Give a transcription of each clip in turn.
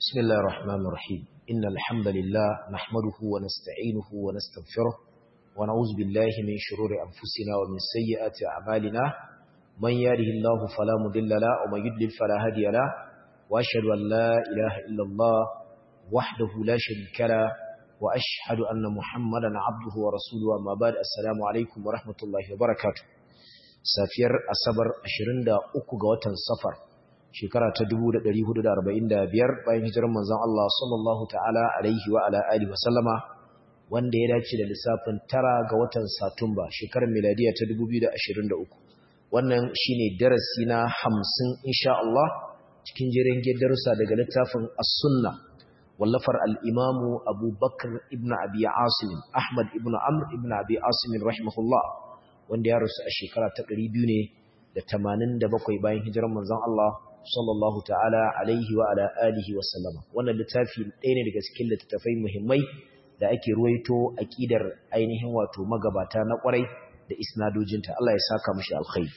بسم الله الرحمن الرحيم إن الحمد لله نحمده ونستعينه ونستغفره ونعوذ بالله من شرور أنفسنا ومن سيئات أعمالنا من يهده الله فلا مضل له ومن يضلل فلا هادي له وأشهد أن لا إله إلا الله وحده لا شريك له وأشهد أن محمدا عبده ورسوله أما بعد السلام عليكم ورحمة الله وبركاته سافير أصبر أشرين دا أكو غوتن سفر shekara ta 1445 bayan hijirar manzon Allah sallallahu ta'ala alaihi wa ala alihi wa sallama wanda ya dace da lissafin tara ga watan Satumba shekarar miladiya ta 2023 wannan shine darasi na 50 insha Allah cikin jerin darussa daga littafin As-Sunna wallafar al-Imam Abu Bakr ibn Abi Asim Ahmad ibn Amr ibn Abi Asim rahimahullah wanda ya rasu a shekara ta 200 ne da 87 bayan hijirar manzon Allah sallallahu ta'ala alaihi wa ala alihi wa sallama wannan littafi ɗaya ne daga cikin littattafai muhimmai da ake ruwaito aqidar ainihin wato magabata na ƙwarai da isnadojinta Allah ya saka mushi alkhairi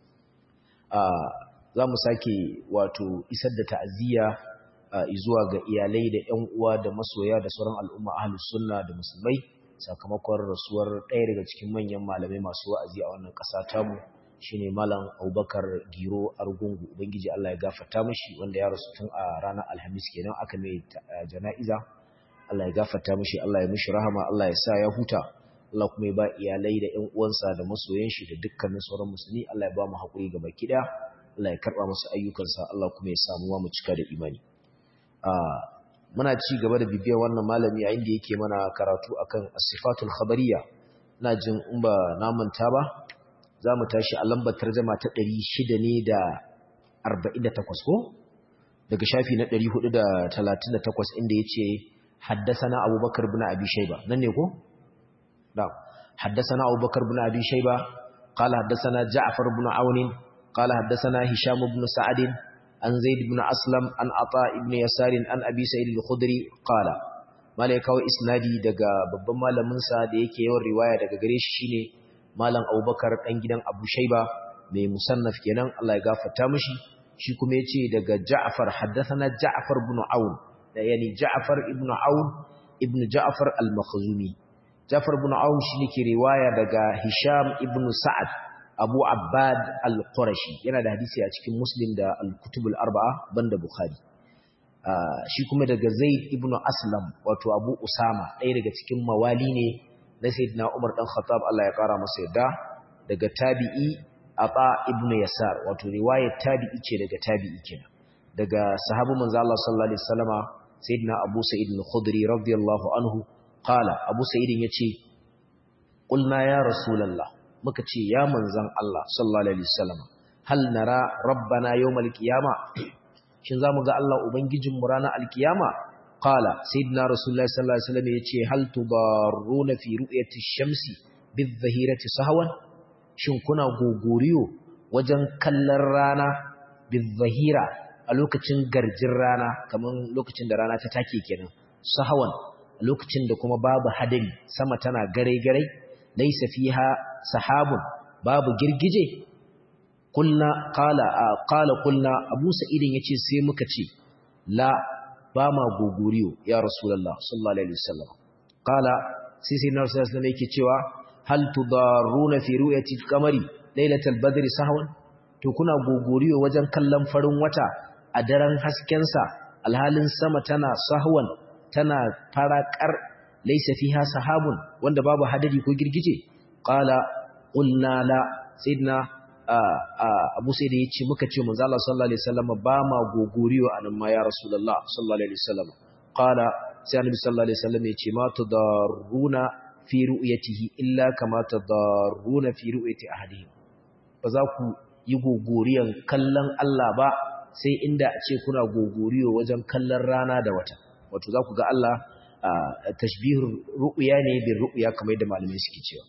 ah za mu sake wato isar da ta'aziyya zuwa ga iyalai da ƴan uwa da masoya da sauran al'umma ahlus sunna da musulmai sakamakon rasuwar ɗaya daga cikin manyan malamai masu wa'azi a wannan ƙasa tamu shine malam Abubakar Giro Argungu ubangiji Allah ya gafarta mishi wanda ya rasu tun a ranar Alhamis kenan aka mai jana'iza Allah ya gafarta mishi Allah ya mishi rahama Allah ya sa ya huta Allah kuma ya ba iyalai da ƴan uwansa da masoyan shi da dukkanin sauran musulmi Allah ya ba mu hakuri gaba kida Allah ya karba musu ayyukansa Allah kuma ya samu mu cika da imani muna ci gaba da bibiyar wannan malami a inda yake mana karatu akan as-sifatul khabariyya ina jin in ba na manta ba za mu tashi a lambar tarjama ta ɗari shida ne da arba'in da takwas ko daga shafi na ɗari hudu da talatin da takwas inda ya ce haddasana abubakar bin abi shaiba nan ne ko? da haddasana abubakar bin abi shaiba kala haddasana ja'afar bin aunin kala haddasana hisham bin sa'adin an zaid bin aslam an ata ibn yasarin an abi sa'id al-khudri kala malai kawai isnadi daga babban malaminsa da yake yawan riwaya daga gare shi shine malam abubakar ɗan gidan abu shaiba mai musannaf kenan Allah ya gafarta mishi shi kuma ya ce daga ja'afar haddathana ja'afar ibn aun da yani ja'afar ibn aun ibn ja'afar al-makhzumi ja'afar ibn aun shi ne ke riwaya daga hisham ibn sa'ad abu abbad al-qurashi yana da hadisi a cikin muslim da al-kutub al-arba'a banda bukhari shi kuma daga zaid ibn aslam wato abu usama ɗaya daga cikin mawali ne na sayyidina Umar dan Khattab Allah ya kara masa yadda daga tabi'i Aba ibn Yasar wato riwayar tabi'i ce daga tabi'i kenan daga sahabu manzo Allah sallallahu alaihi wasallama sayyidina Abu Sa'id al-Khudri radiyallahu anhu qala Abu Sa'id yace qulna ya rasulullah muka ce ya manzon Allah sallallahu alaihi wasallama hal nara rabbana yawmal qiyama shin zamu ga Allah ubangijin mu ranar alkiyama قال سيدنا رسول الله صلى الله عليه وسلم يتي هل تضارون في رؤية الشمس بالظهيرة سهوا shin kuna gogoriyo wajen kallon rana bizahira a lokacin garjin rana kaman lokacin da rana ta take kenan sahawan a lokacin da kuma babu hadari sama tana gare-gare laisa fiha sahabun babu girgije kulna qala qala kulna abu sa'idin yace sai muka ce la ba ma gogoriyo ya rasulullah sallallahu alaihi wasallam qala sai sai nabi sallallahu alaihi yake cewa hal tudaruna fi ru'yati al-qamari lailatal badri sahwan to kuna gogoriyo wajen kallon farin wata a daren hasken sa alhalin sama tana sahwan tana farakar laysa fiha sahabun wanda babu hadari ko girgije qala qulna la sayyidina Abu Sa'id ya ce muka ce manzo Allah sallallahu alaihi wasallam ba ma gogoriyo anan ma ya Rasulullah sallallahu alaihi wasallam qala sai Annabi sallallahu alaihi wasallam ya ce ma tudarruna fi ru'yatihi illa kama tudarruna fi ru'yati ahadihim ba za ku yi gogoriyan kallon Allah ba sai inda a ce kuna gogoriyo wajen kallon rana da wata wato za ku ga Allah tashbihur ru'ya ne bin ru'ya kamar da malamai suke cewa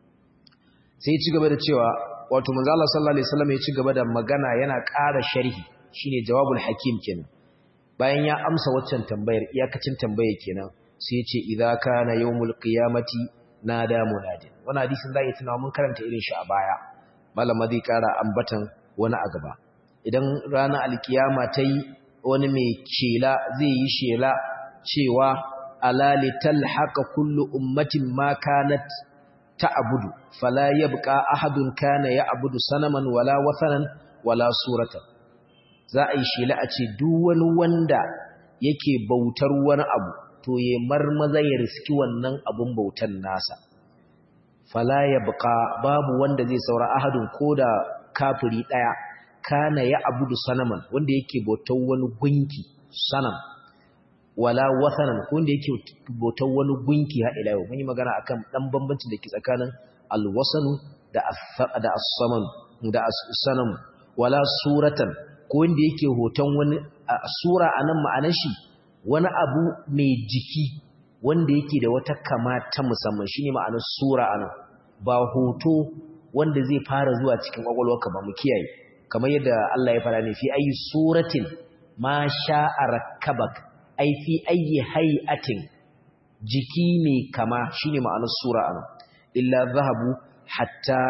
sai ci gaba da cewa wato manzo Allah sallallahu alaihi wasallam ya ci gaba da magana yana ƙara sharhi shine jawabul hakim kenan bayan ya amsa waccan tambayar iyakacin tambayar kenan sai ya ce idza kana yawmul qiyamati nada munadin wannan hadisin zai tuna mun karanta irin shi a baya malama zai ƙara ambatan wani a gaba idan ranar alkiyama tayi wani mai shela zai yi shela cewa ala litalhaqa kullu ummatin ma kanat ta'budu fala yabqa ahadun kana ya'budu sanaman wala wathanan wala suratan za a yi shela a ce duk wani wanda yake bautar wani abu to ya marmaza ya riski wannan abun bautan nasa fala yabqa babu wanda zai saura ahadun koda kafiri daya kana ya abudu sanaman wanda yake bautar wani gunki sanam wala wathanan wanda yake bautar wani gunki har ila yau mun yi magana akan dan bambancin da ke tsakanin alwasanu da da as-saman da as-sanam wala suratan ko wanda yake hoton wani sura anan ma'anar shi wani abu mai jiki wanda yake da wata kama ta musamman shine ma'anar sura anan ba hoto wanda zai fara zuwa cikin kwakwalwarka ba mu kiyaye kamar yadda Allah ya fara ne fi ayi suratin ma sha'a rakkabak ai fi ayi hay'atin jiki mai kama shine ma'anar sura anan illa zahabu hatta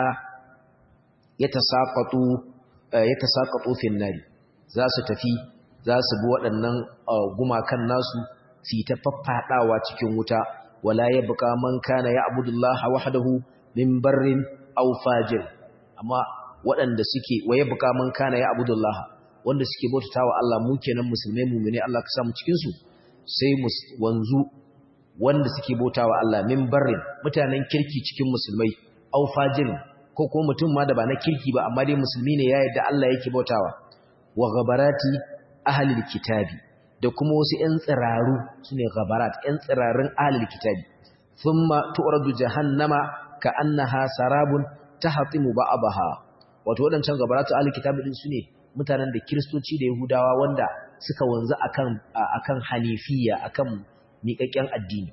yatasaqatu yatasaqatu fi nari za su tafi za su bi waɗannan gumakan nasu su yi ta faffadawa cikin wuta wala yabqa man kana ya'budullaha wahdahu min barrin aw fajir amma waɗanda suke waye buka man kana ya abudullah wanda suke bautatawa Allah mu kenan musulmai mu'mini Allah ka samu cikin su sai wanzu wanda suke bautawa Allah min barrin mutanen kirki cikin musulmai aw fajir ko ko mutum ma da ba na kirki ba amma dai musulmi ne ya yarda Allah yake bautawa wa ghabarati ahli kitabi da kuma wasu ƴan tsiraru sune ghabarat ƴan tsirarun ahli kitabi thumma tu'radu jahannama ka annaha sarabun tahtimu ba'abaha wato wadancan gabaratu alkitabi din sune mutanen da kristoci da yahudawa wanda suka wanzu akan akan hanifiya akan miƙaƙƙen addini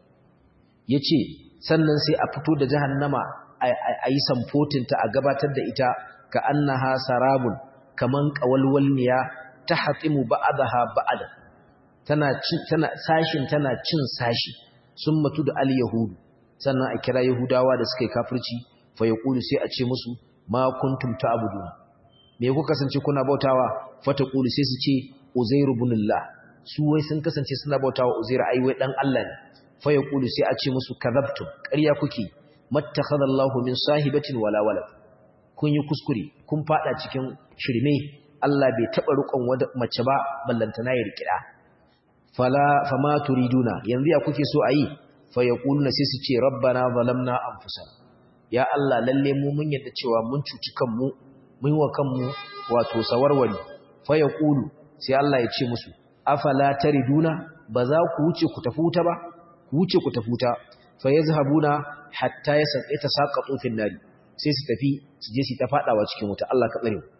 yace sannan sai a fito da jahannama ayi samfotin ta a gabatar da ita ka annaha sarabun kaman qawalwalniya tahtimu ba'daha ba'da tana tana sashin tana cin sashi sun mutu da al-yahudu sannan a kira Yahudawa da suka yi kafirci fa yaqulu sai a ce musu ma kuntum ta'budun me ku kasance kuna bautawa fa taqulu sai su ce Uzairu ibn Allah su wai sun kasance suna bautawa Uzairu ai wai dan Allah ne fa yaqulu sai a ce musu kadhabtum ƙarya kuke mattakhadallahu min sahibatin wala walad kun yi kuskure kun fada cikin shirme Allah bai taba rukon mace ba ballantana ya rikida fala fama turiduna yanzu ya kuke so ayi fayaquluna sai su ce rabbana zalamna anfusana ya Allah lalle mu mun yadda cewa mun cuci kanmu mun wa kanmu wato sawarwari fayaqulu sai Allah ya ce musu afala tariduna ba za ku wuce ku tafi wuta ba ku wuce ku tafi wuta fayazhabuna hatta yatasaqatu fil nari sai su tafi su je su ta fadawa cikin wuta Allah ka tsare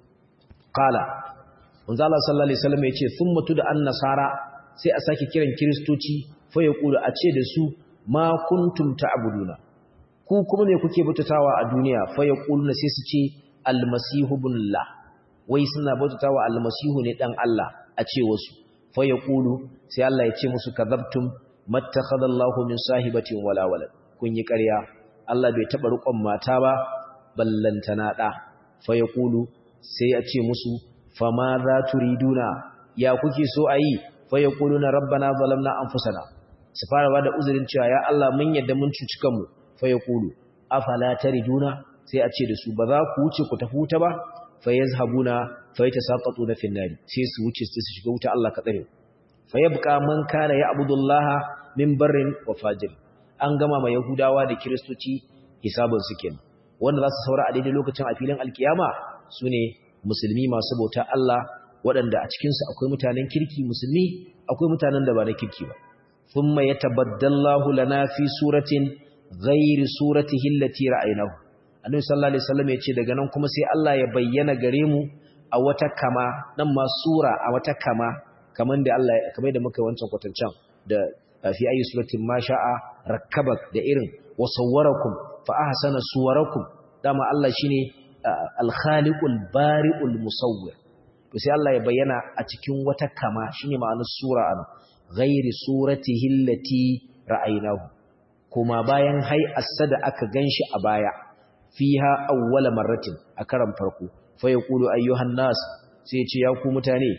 qala manzo Allah sallallahu alaihi wasallam ya ce thumma tuda an nasara sai a sake kiran kristoci fa yaqulu a ce da su ma kuntum ta'buduna ku kuma me kuke bautatawa a duniya fa yaquluna sai su ce almasihu ibnullah wai suna bautatawa almasihu ne dan Allah a ce wasu fa yaqulu sai Allah ya ce musu kadhabtum mattakhadallahu min sahibatin wala walad kun yi ƙarya Allah bai taba rukon mata ba ballantana da fa yaqulu sai ya ce musu fama za turiduna ya kuke so ayi fa yaquluna rabbana zalamna anfusana su fara bada uzurin cewa ya Allah mun yadda mun cuci kanmu fa yaqulu afala tariduna sai a ce da su ba za ku wuce ku tafi wuta ba fa yazhabuna fa yatasaqatuna fin nari sai su wuce su shiga wuta Allah ka tsare fa yabqa man kana ya'budullaha min barrin wa fajir an gama ma yahudawa da kristoci hisabun su kenan wanda za su saura a daidai lokacin a filin alkiyama sune musulmi masu bauta Allah waɗanda a cikinsu akwai mutanen kirki musulmi akwai mutanen da ba na kirki ba ثم يتبدل الله لنا في سورة غير سورته التي رأيناه annabi sallallahu alaihi wasallam yace daga nan kuma sai Allah ya bayyana gare mu a wata kama nan ma sura a wata kama kaman da Allah kamar da muka wancan kwatancan da fi ayi suratin ma sha'a rakkabak da irin wa sawwarakum fa ahsana suwarakum dama Allah shine al-khaliqul bari'ul musawwir to sai Allah ya bayyana a cikin wata kama shine ma'anar sura anan ghairi suratihi allati ra'aynahu kuma bayan hay asada aka ganshi a baya fiha awwala marratin a karan farko fa yaqulu ayyuhan nas sai ya ce ya ku mutane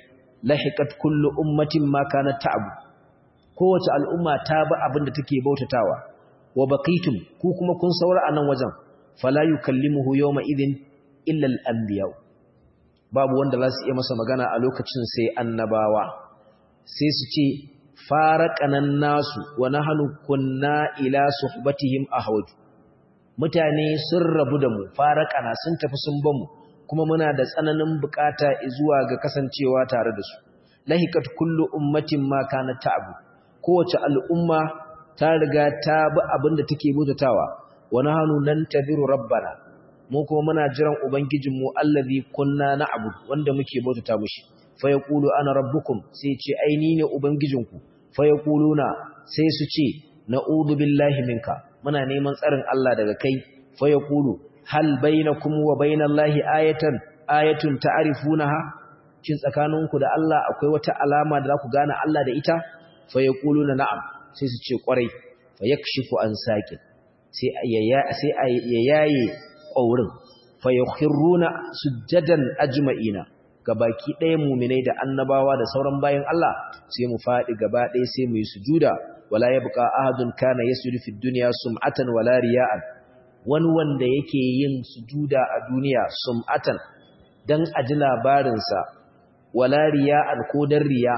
lahiqat kullu ummatin ma kanat ta'bu kowace al'umma ta bi abin da take bautatawa wa baqitum ku kuma kun saura a nan wajen fala yukallimuhu yawma idhin illa al-anbiya babu wanda za su iya masa magana a lokacin sai annabawa sai su ce faraqanan nasu wa nahnu kunna ila suhbatihim ahwaj mutane sun rabu da mu faraqana sun tafi sun bamu kuma muna da tsananin bukata zuwa ga kasancewa tare da su lahiqat kullu ummatin ma kanat ta'bu kowace al'umma ta riga ta bi abin da take mutatawa wani hannu nan taziru rabbana mu kuma muna jiran ubangijinmu allazi kunna na'bud wanda muke bautata mushi fa yaqulu ana rabbukum sai ce ai ni ne ubangijinku fa yaquluna sai su ce na'udhu billahi minka muna neman tsarin Allah daga kai fa yaqulu hal bainakum wa bainallahi ayatan ayatun ta'rifunaha shin tsakaninku da Allah akwai wata alama da za ku gane Allah da ita fa yaquluna na'am sai su ce kwarai fa yakshifu an sakin sai sai ya yaye ƙaurin fa yakhiruna sujjadan ajma'ina gabaki ɗaya mu'minai da annabawa da sauran bayan Allah sai mu faɗi gaba ɗaya sai mu yi sujuda wala yabqa ahadun kana yasjudu fid dunya sum'atan wala riya'an wani wanda yake yin sujuda a duniya sum'atan dan aji labarinsa wala riya'an ko dan riya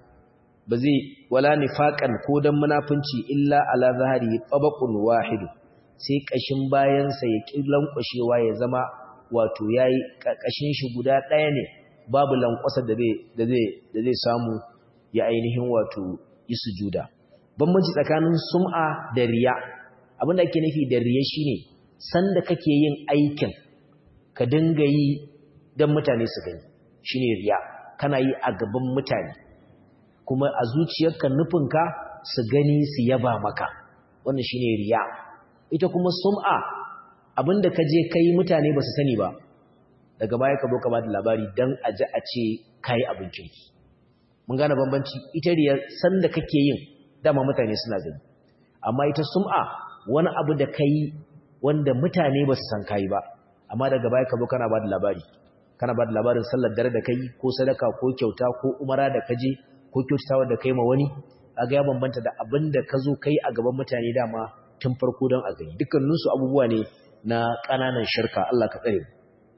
ba zai wala nifaqan ko dan munafunci illa ala zahari tabaqun wahid sai kashin bayansa ya lankwashewa ya zama wato yayi kashin shi guda ɗaya ne babu lankwasa da zai da zai da zai samu ya ainihin wato yi sujuda bambanci tsakanin sum'a da riya abinda ake nufi da riya shine sanda kake yin aikin ka dinga yi dan mutane su gani shine riya kana yi a gaban mutane kuma a zuciyarka nufinka su gani su yaba maka wannan shine riya ita kuma sum'a abinda ka je kai mutane ba su sani ba daga baya ka zo ka bada labari dan a ji a ce kai abin kirki mun gane bambanci ita riya sanda kake yin dama mutane suna gani amma ita sum'a wani abu da kai wanda mutane ba su san kai ba amma daga baya ka zo kana bada labari kana bada labarin sallar dare da kai ko sadaka ko kyauta ko umara da kaje ko kyautatawa da kai ma wani kaga ya bambanta da abin da ka zo kai a gaban mutane dama tun farko don a gani dukkaninsu abubuwa ne na ƙananan shirka Allah ka tsare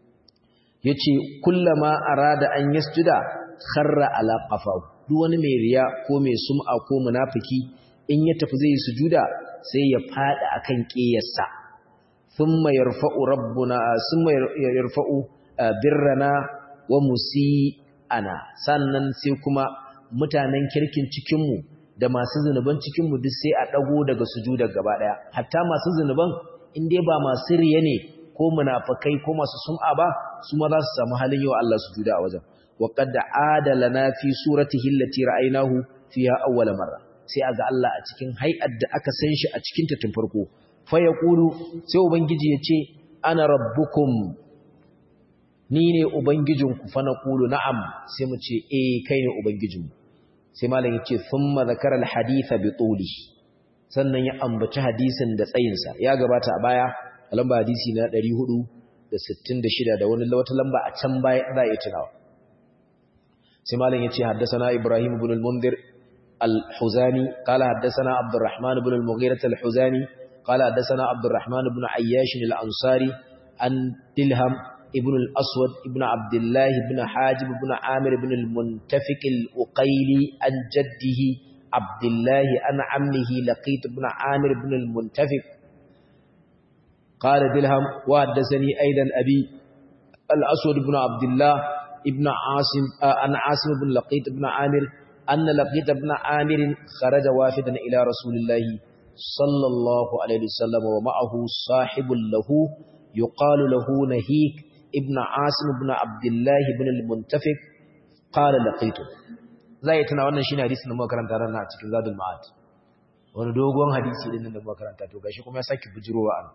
yace kullama arada an yasjuda kharra ala qafahu duk wani mai riya ko mai sum'a ko munafiki in ya tafi zai sujuda sai ya fada akan ƙiyarsa thumma yarfa'u rabbuna thumma yarfa'u birrana wa musi'ana sannan sai kuma mutanen kirkin cikinmu da masu zunuban cikinmu duk sai a ɗago daga sujudar gaba ɗaya hatta masu zunuban in dai ba masu riya ne ko munafakai ko masu sum'a ba su ma za su samu halin yau Allah sujuda a wajen wa qad adalana fi suratihi allati ra'aynahu fiha awwala marra sai aga Allah a cikin hay'ar da aka san shi a cikin ta tun farko fa yaqulu sai ubangiji ya ce ana rabbukum ni ne ubangijinku fa naqulu na'am sai mu ce eh kai ne ubangijinmu sai malam yace thumma zakara alhadith bi tuli sannan ya ambaci hadisin da tsayinsa ya gabata a baya lamba hadisi na 466 da wani wata lamba a can baya za a tunawa sai malam yace haddathana ibrahim ibn al-mundhir al-huzani qala haddathana abdurrahman ibn al-mughirah al-huzani qala haddathana abdurrahman ibn ayyash al-ansari an dilham ابن الأسود ابن عبد الله بن حاجب بن عامر بن المنتفق الأقيلي عن جده عبد الله عن عمه لقيت بن عامر بن المنتفق قال دلهم وحدثني أيضا أبي الأسود بن عبد الله ابن عاصم عن عاصم بن لقيت بن عامر أن لقيت بن عامر خرج وافدا إلى رسول الله صلى الله عليه وسلم ومعه صاحب له يقال له نهيك ابن عاصم بن عبد الله بن المنتفق قال لقيته zai tana wannan shine hadisin da muka karanta ranar a cikin zadul ma'ad wani dogon hadisi din da muka karanta to gashi kuma ya saki bujirowa an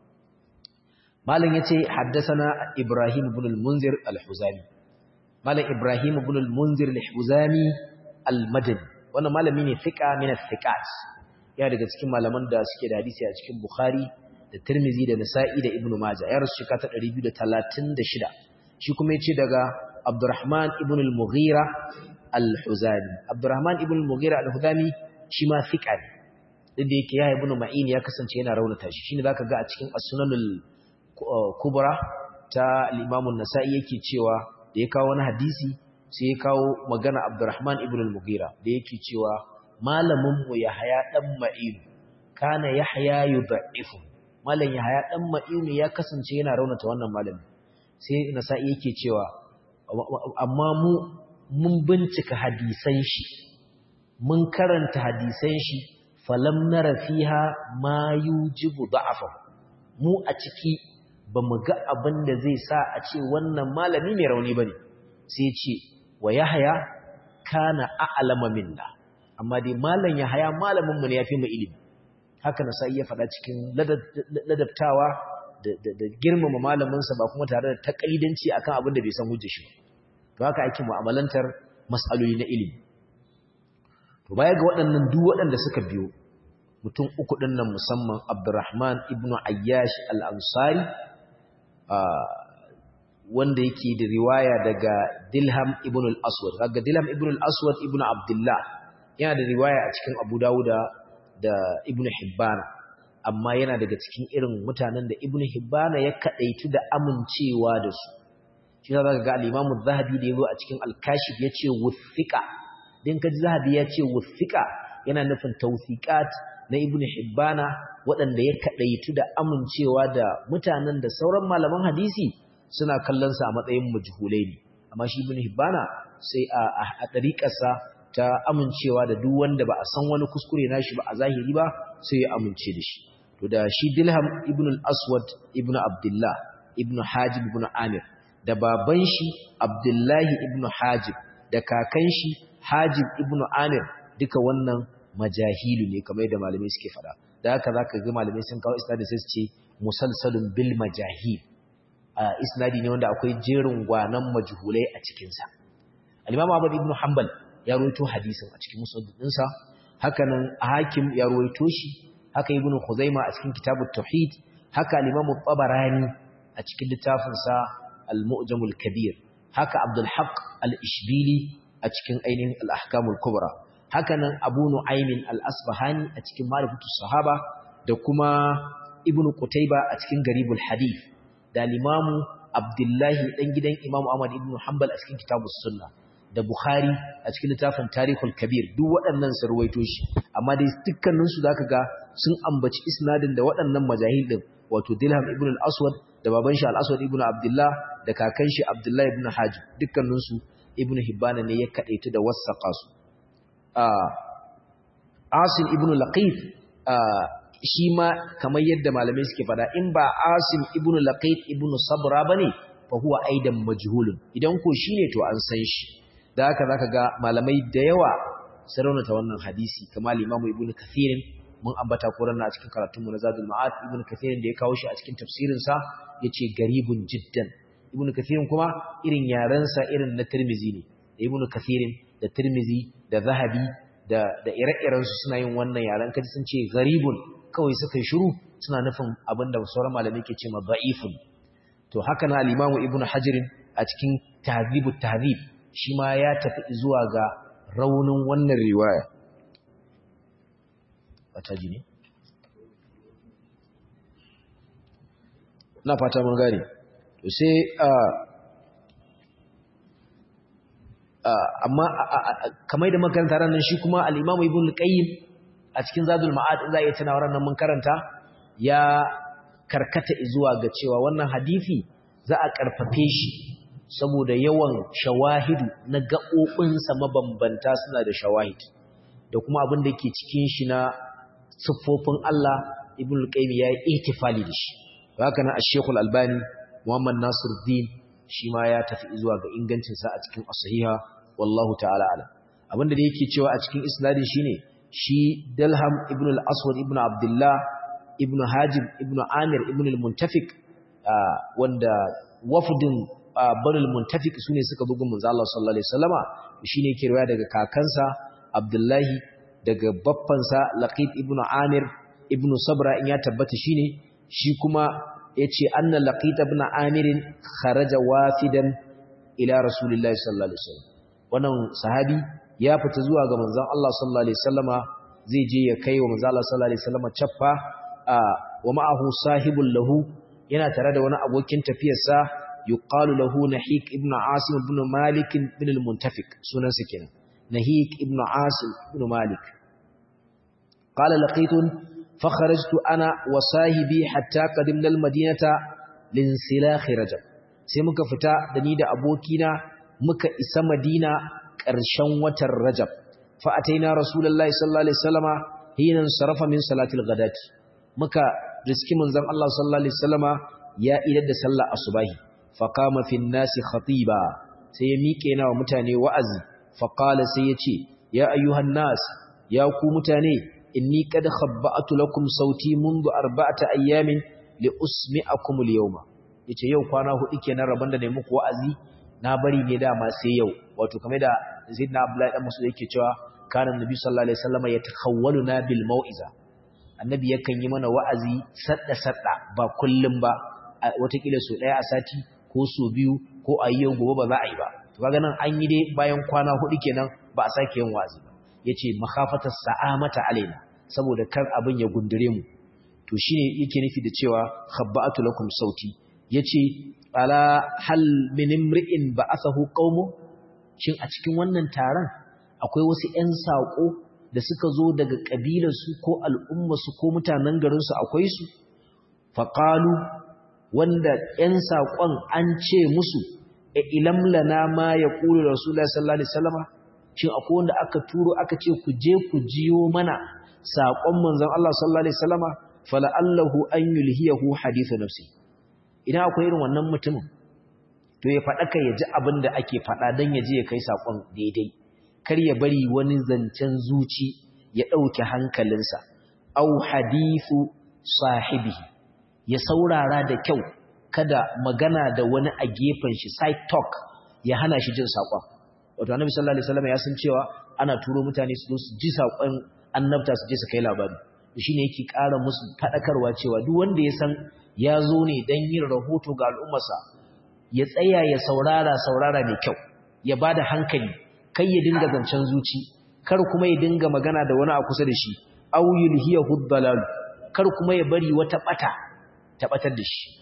malam yace haddathana ibrahim ibn al-munzir al-huzami malam ibrahim ibn al-munzir al-huzami al-madani wannan malami ne thiqa min al-thiqat ya daga cikin malaman da suke da hadisi a cikin bukhari da Tirmizi da Nasa'i da Ibn Majah ya rasu shekara ta 236 shi kuma yace daga Abdurrahman ibn al-Mughira al-huzami abdurrahman ibn al-mughira al-huzami shi ma thiqa ne duk da yake yahya ibn ma'in ya kasance yana raunata shi shine zaka ga a cikin as-sunanul kubra ta al-imam an-nasa'i yake cewa da ya kawo wani hadisi sai ya kawo magana abdurrahman ibn al-mughira da yake cewa malamin mu yahya dan ma'in kana yahya yudha'ifu malam yahya dan ma'in ya kasance yana raunata wannan malami sai nasa'i yake cewa amma mu mun bincika hadisan shi mun karanta hadisan shi falam nara fiha ma yujibu da'afa mu a ciki bamu ga abin da zai sa a ce wannan malami mai rauni bane sai ce wa yahya kana a'lama minna amma dai malam yahya malamin mu ne yafi mu ilimi haka na sai ya faɗa cikin ladabtawa da girmama malaminsa ba kuma tare da takalidanci akan abin da bai san hujjar shi to haka ake mu'amalantar mas'aloli na ilimi to baya ga waɗannan duk waɗanda suka biyo mutum uku ɗin nan musamman Abdurrahman ibn Ayyash al-Ansari wanda yake da riwaya daga Dilham ibn al-Aswad kaga Dilham ibn al-Aswad ibn Abdullah yana da riwaya a cikin Abu Dawuda da Ibn Hibban amma yana daga cikin irin mutanen da Ibn Hibban ya kadaitu da amincewa da su shi za ka ga al-Imam az-Zahabi da yazo a cikin al-Kashif yace wuthiqa din kaji Zahabi yace wuthiqa yana nufin tawthiqat na Ibn Hibban waɗanda ya kadaitu da amincewa da mutanen da sauran malaman hadisi suna kallon sa a matsayin majhulai ne amma shi Ibn Hibban sai a dariƙarsa ta amincewa da duk wanda ba a san wani kuskure nashi ba a zahiri ba sai ya amince da shi to da shi Dilham ibn al-Aswad ibn Abdullah ibn Hajib ibn Amir da baban shi Abdullahi ibn Hajib da kakan shi Hajib ibn Amir duka wannan majahilu ne kamar yadda malamai suke fada da haka zaka ga malamai sun kawo isnadi sai su ce musalsalun bil majahil isnadi ne wanda akwai jerin gwanan majhulai a cikin sa al-Imam Ahmad ibn Hanbal ya rawaito hadisin a cikin musnad ɗinsa hakanan hakim ya rawaito shi haka ibnu khuzaima a cikin kitabut tauhid haka al-imam tabarani a cikin littafin sa al-mu'jam al-kabir haka abdul haqq al-ishbili a cikin ainihin al-ahkam al-kubra hakanan abu nu'aym al-asbahani a cikin ma'rifatus sahaba da kuma ibnu qutayba a cikin garibul hadith da al-imam abdullahi dan gidan imam ahmad ibn hanbal a cikin kitabus sunnah da Bukhari a cikin littafin Tarihul Kabir duk waɗannan sun ruwaito shi amma dai dukkanin su zaka ga sun ambaci isnadin da waɗannan majahil din wato Dilham ibn al-Aswad da baban shi al-Aswad ibn Abdullah da kakan shi Abdullah ibn Hajib dukkanin su Ibn Hibban ne ya kadaita da wasaqa su Asim ibn Laqif shi ma kamar yadda malamai suke fada in ba Asim ibn Laqif ibn Sabra bane fa huwa aidan majhulun idan ko shine to an san shi da haka zaka ga malamai da yawa sun raunata wannan hadisi kamar Imam Ibn Kathir mun ambata koran a cikin karatun mu na Zadul Ma'ad Ibn Kathir da ya kawo shi a cikin tafsirin sa yace garibun jiddan Ibn Kathir kuma irin yaran sa irin na Tirmizi ne Ibn Kathir da Tirmizi da Zahabi da da ire-iren su suna yin wannan yaran kaji sun ce garibun kawai suka yi shiru suna nufin abinda sauran malamai ke ce ma da'ifun to haka na al-Imam Ibn Hajar a cikin Tahdhibut Tahdhib shi ma ya tafi zuwa ga raunin wannan riwaya wata ji ne? na fata mun gane to sai amma kamar da makaranta ranar shi kuma al'imamu ibn qayyim a cikin zadul ma'ad za a iya tana ranar mun karanta ya karkata zuwa ga cewa wannan hadithi za a karfafe shi saboda yawan shawahidu na gaɓoɓinsa mabambanta suna da shawahid da kuma abin da ke cikin shi na siffofin Allah ibn al-qayyim ya yi ihtifali da shi haka nan ash-shaykh al-albani muhammad nasiruddin shi ma ya tafi zuwa ga ingancin sa a cikin as-sahiha wallahu ta'ala alam abin da yake cewa a cikin isnadin shine shi dalham ibn al-aswad ibn abdullah ibn hajib ibn amir ibn al-muntafiq wanda wafdin banul muntafiq sune suka bugun manzo Allah sallallahu alaihi wasallama shine yake riwaya daga kakansa Abdullahi daga baffansa Laqit ibn Amir ibn Sabra in ya tabbata shine shi kuma yace anna Laqit ibn Amir kharaja wafidan ila Rasulillahi sallallahu alaihi wasallam wannan sahabi ya fita zuwa ga manzon Allah sallallahu alaihi wasallama zai je ya kai wa manzon Allah sallallahu alaihi wasallama chaffa wa ma'ahu sahibul lahu yana tare da wani abokin tafiyarsa yuqalu lahu nahik ibn asim ibn malik ibn al-muntafiq sunansa kenan nahik ibn asim ibn malik qala laqitun fakharajtu ana wa sahibi hatta qadimna al-madinata linsilakh rajab sai muka fita da ni da abokina muka isa madina ƙarshen watan rajab fa ataina rasulullahi sallallahu alaihi wasallama hina sarafa min salatil ghadati muka riski manzon Allah sallallahu alaihi wasallama ya idar da sallar asubahi fa qama fi nasi khatiba sai ya miƙe na wa mutane wa'azi fa qala sai ya ce ya ayyuhan nas ya ku mutane inni qad khabba'tu lakum sauti منذ arba'ata ayyamin li usmi'akum al-yawma yace yau kwana hudu kenan rabon da ne muku wa'azi na bari ne dama sai yau wato kamar da Zaidna Abdullahi dan Mas'ud yake cewa kana Nabi sallallahu alaihi wasallam yatakhawwaluna bil mau'iza annabi yakan yi mana wa'azi sadda sadda ba kullum ba watakila so daya a sati ko so biyu ko a yau gobe ba za a yi ba to kaga nan an yi dai bayan kwana hudu kenan ba a sake yin wa'azi ba yace makhafatas sa'amata alaina saboda kar abin ya gundure mu to shine yake nufi da cewa khabba'atu lakum sauti yace ala hal min imri'in ba'athahu qaumu shin a cikin wannan taron akwai wasu ƴan sako da suka zo daga kabilar su ko al'umma su ko mutanen garin su akwai su faqalu wanda ƴan sakon an ce musu e ilam lana ma yaqulu rasulullahi sallallahu alaihi wasallam shin akwai wanda aka turo aka ce ku je ku jiyo mana sakon manzon Allah sallallahu alaihi wasallama fala'allahu an yulhiyahu hadithu nafsi idan akwai irin wannan mutumin to ya faɗa ka ya ji abin da ake faɗa don ya je ya kai saƙon daidai kar ya bari wani zancen zuci ya ɗauke hankalinsa au hadithu sahibihi ya saurara da kyau kada magana da wani a gefen shi side talk ya hana shi jin saƙon wato annabi sallallahu alaihi wasallam ya san cewa ana turo mutane su zo su ji saƙon annabta su je su kai labari shine yake ƙara musu faɗakarwa cewa duk wanda ya san ya zo ne don yin rahoto ga al'ummarsa ya tsaya ya saurara saurara mai kyau ya ba da hankali kai ya dinga zancen zuci kar kuma ya dinga magana da wani a kusa da shi au yulhiyahu dalal kar kuma ya bari wata bata ta batar da shi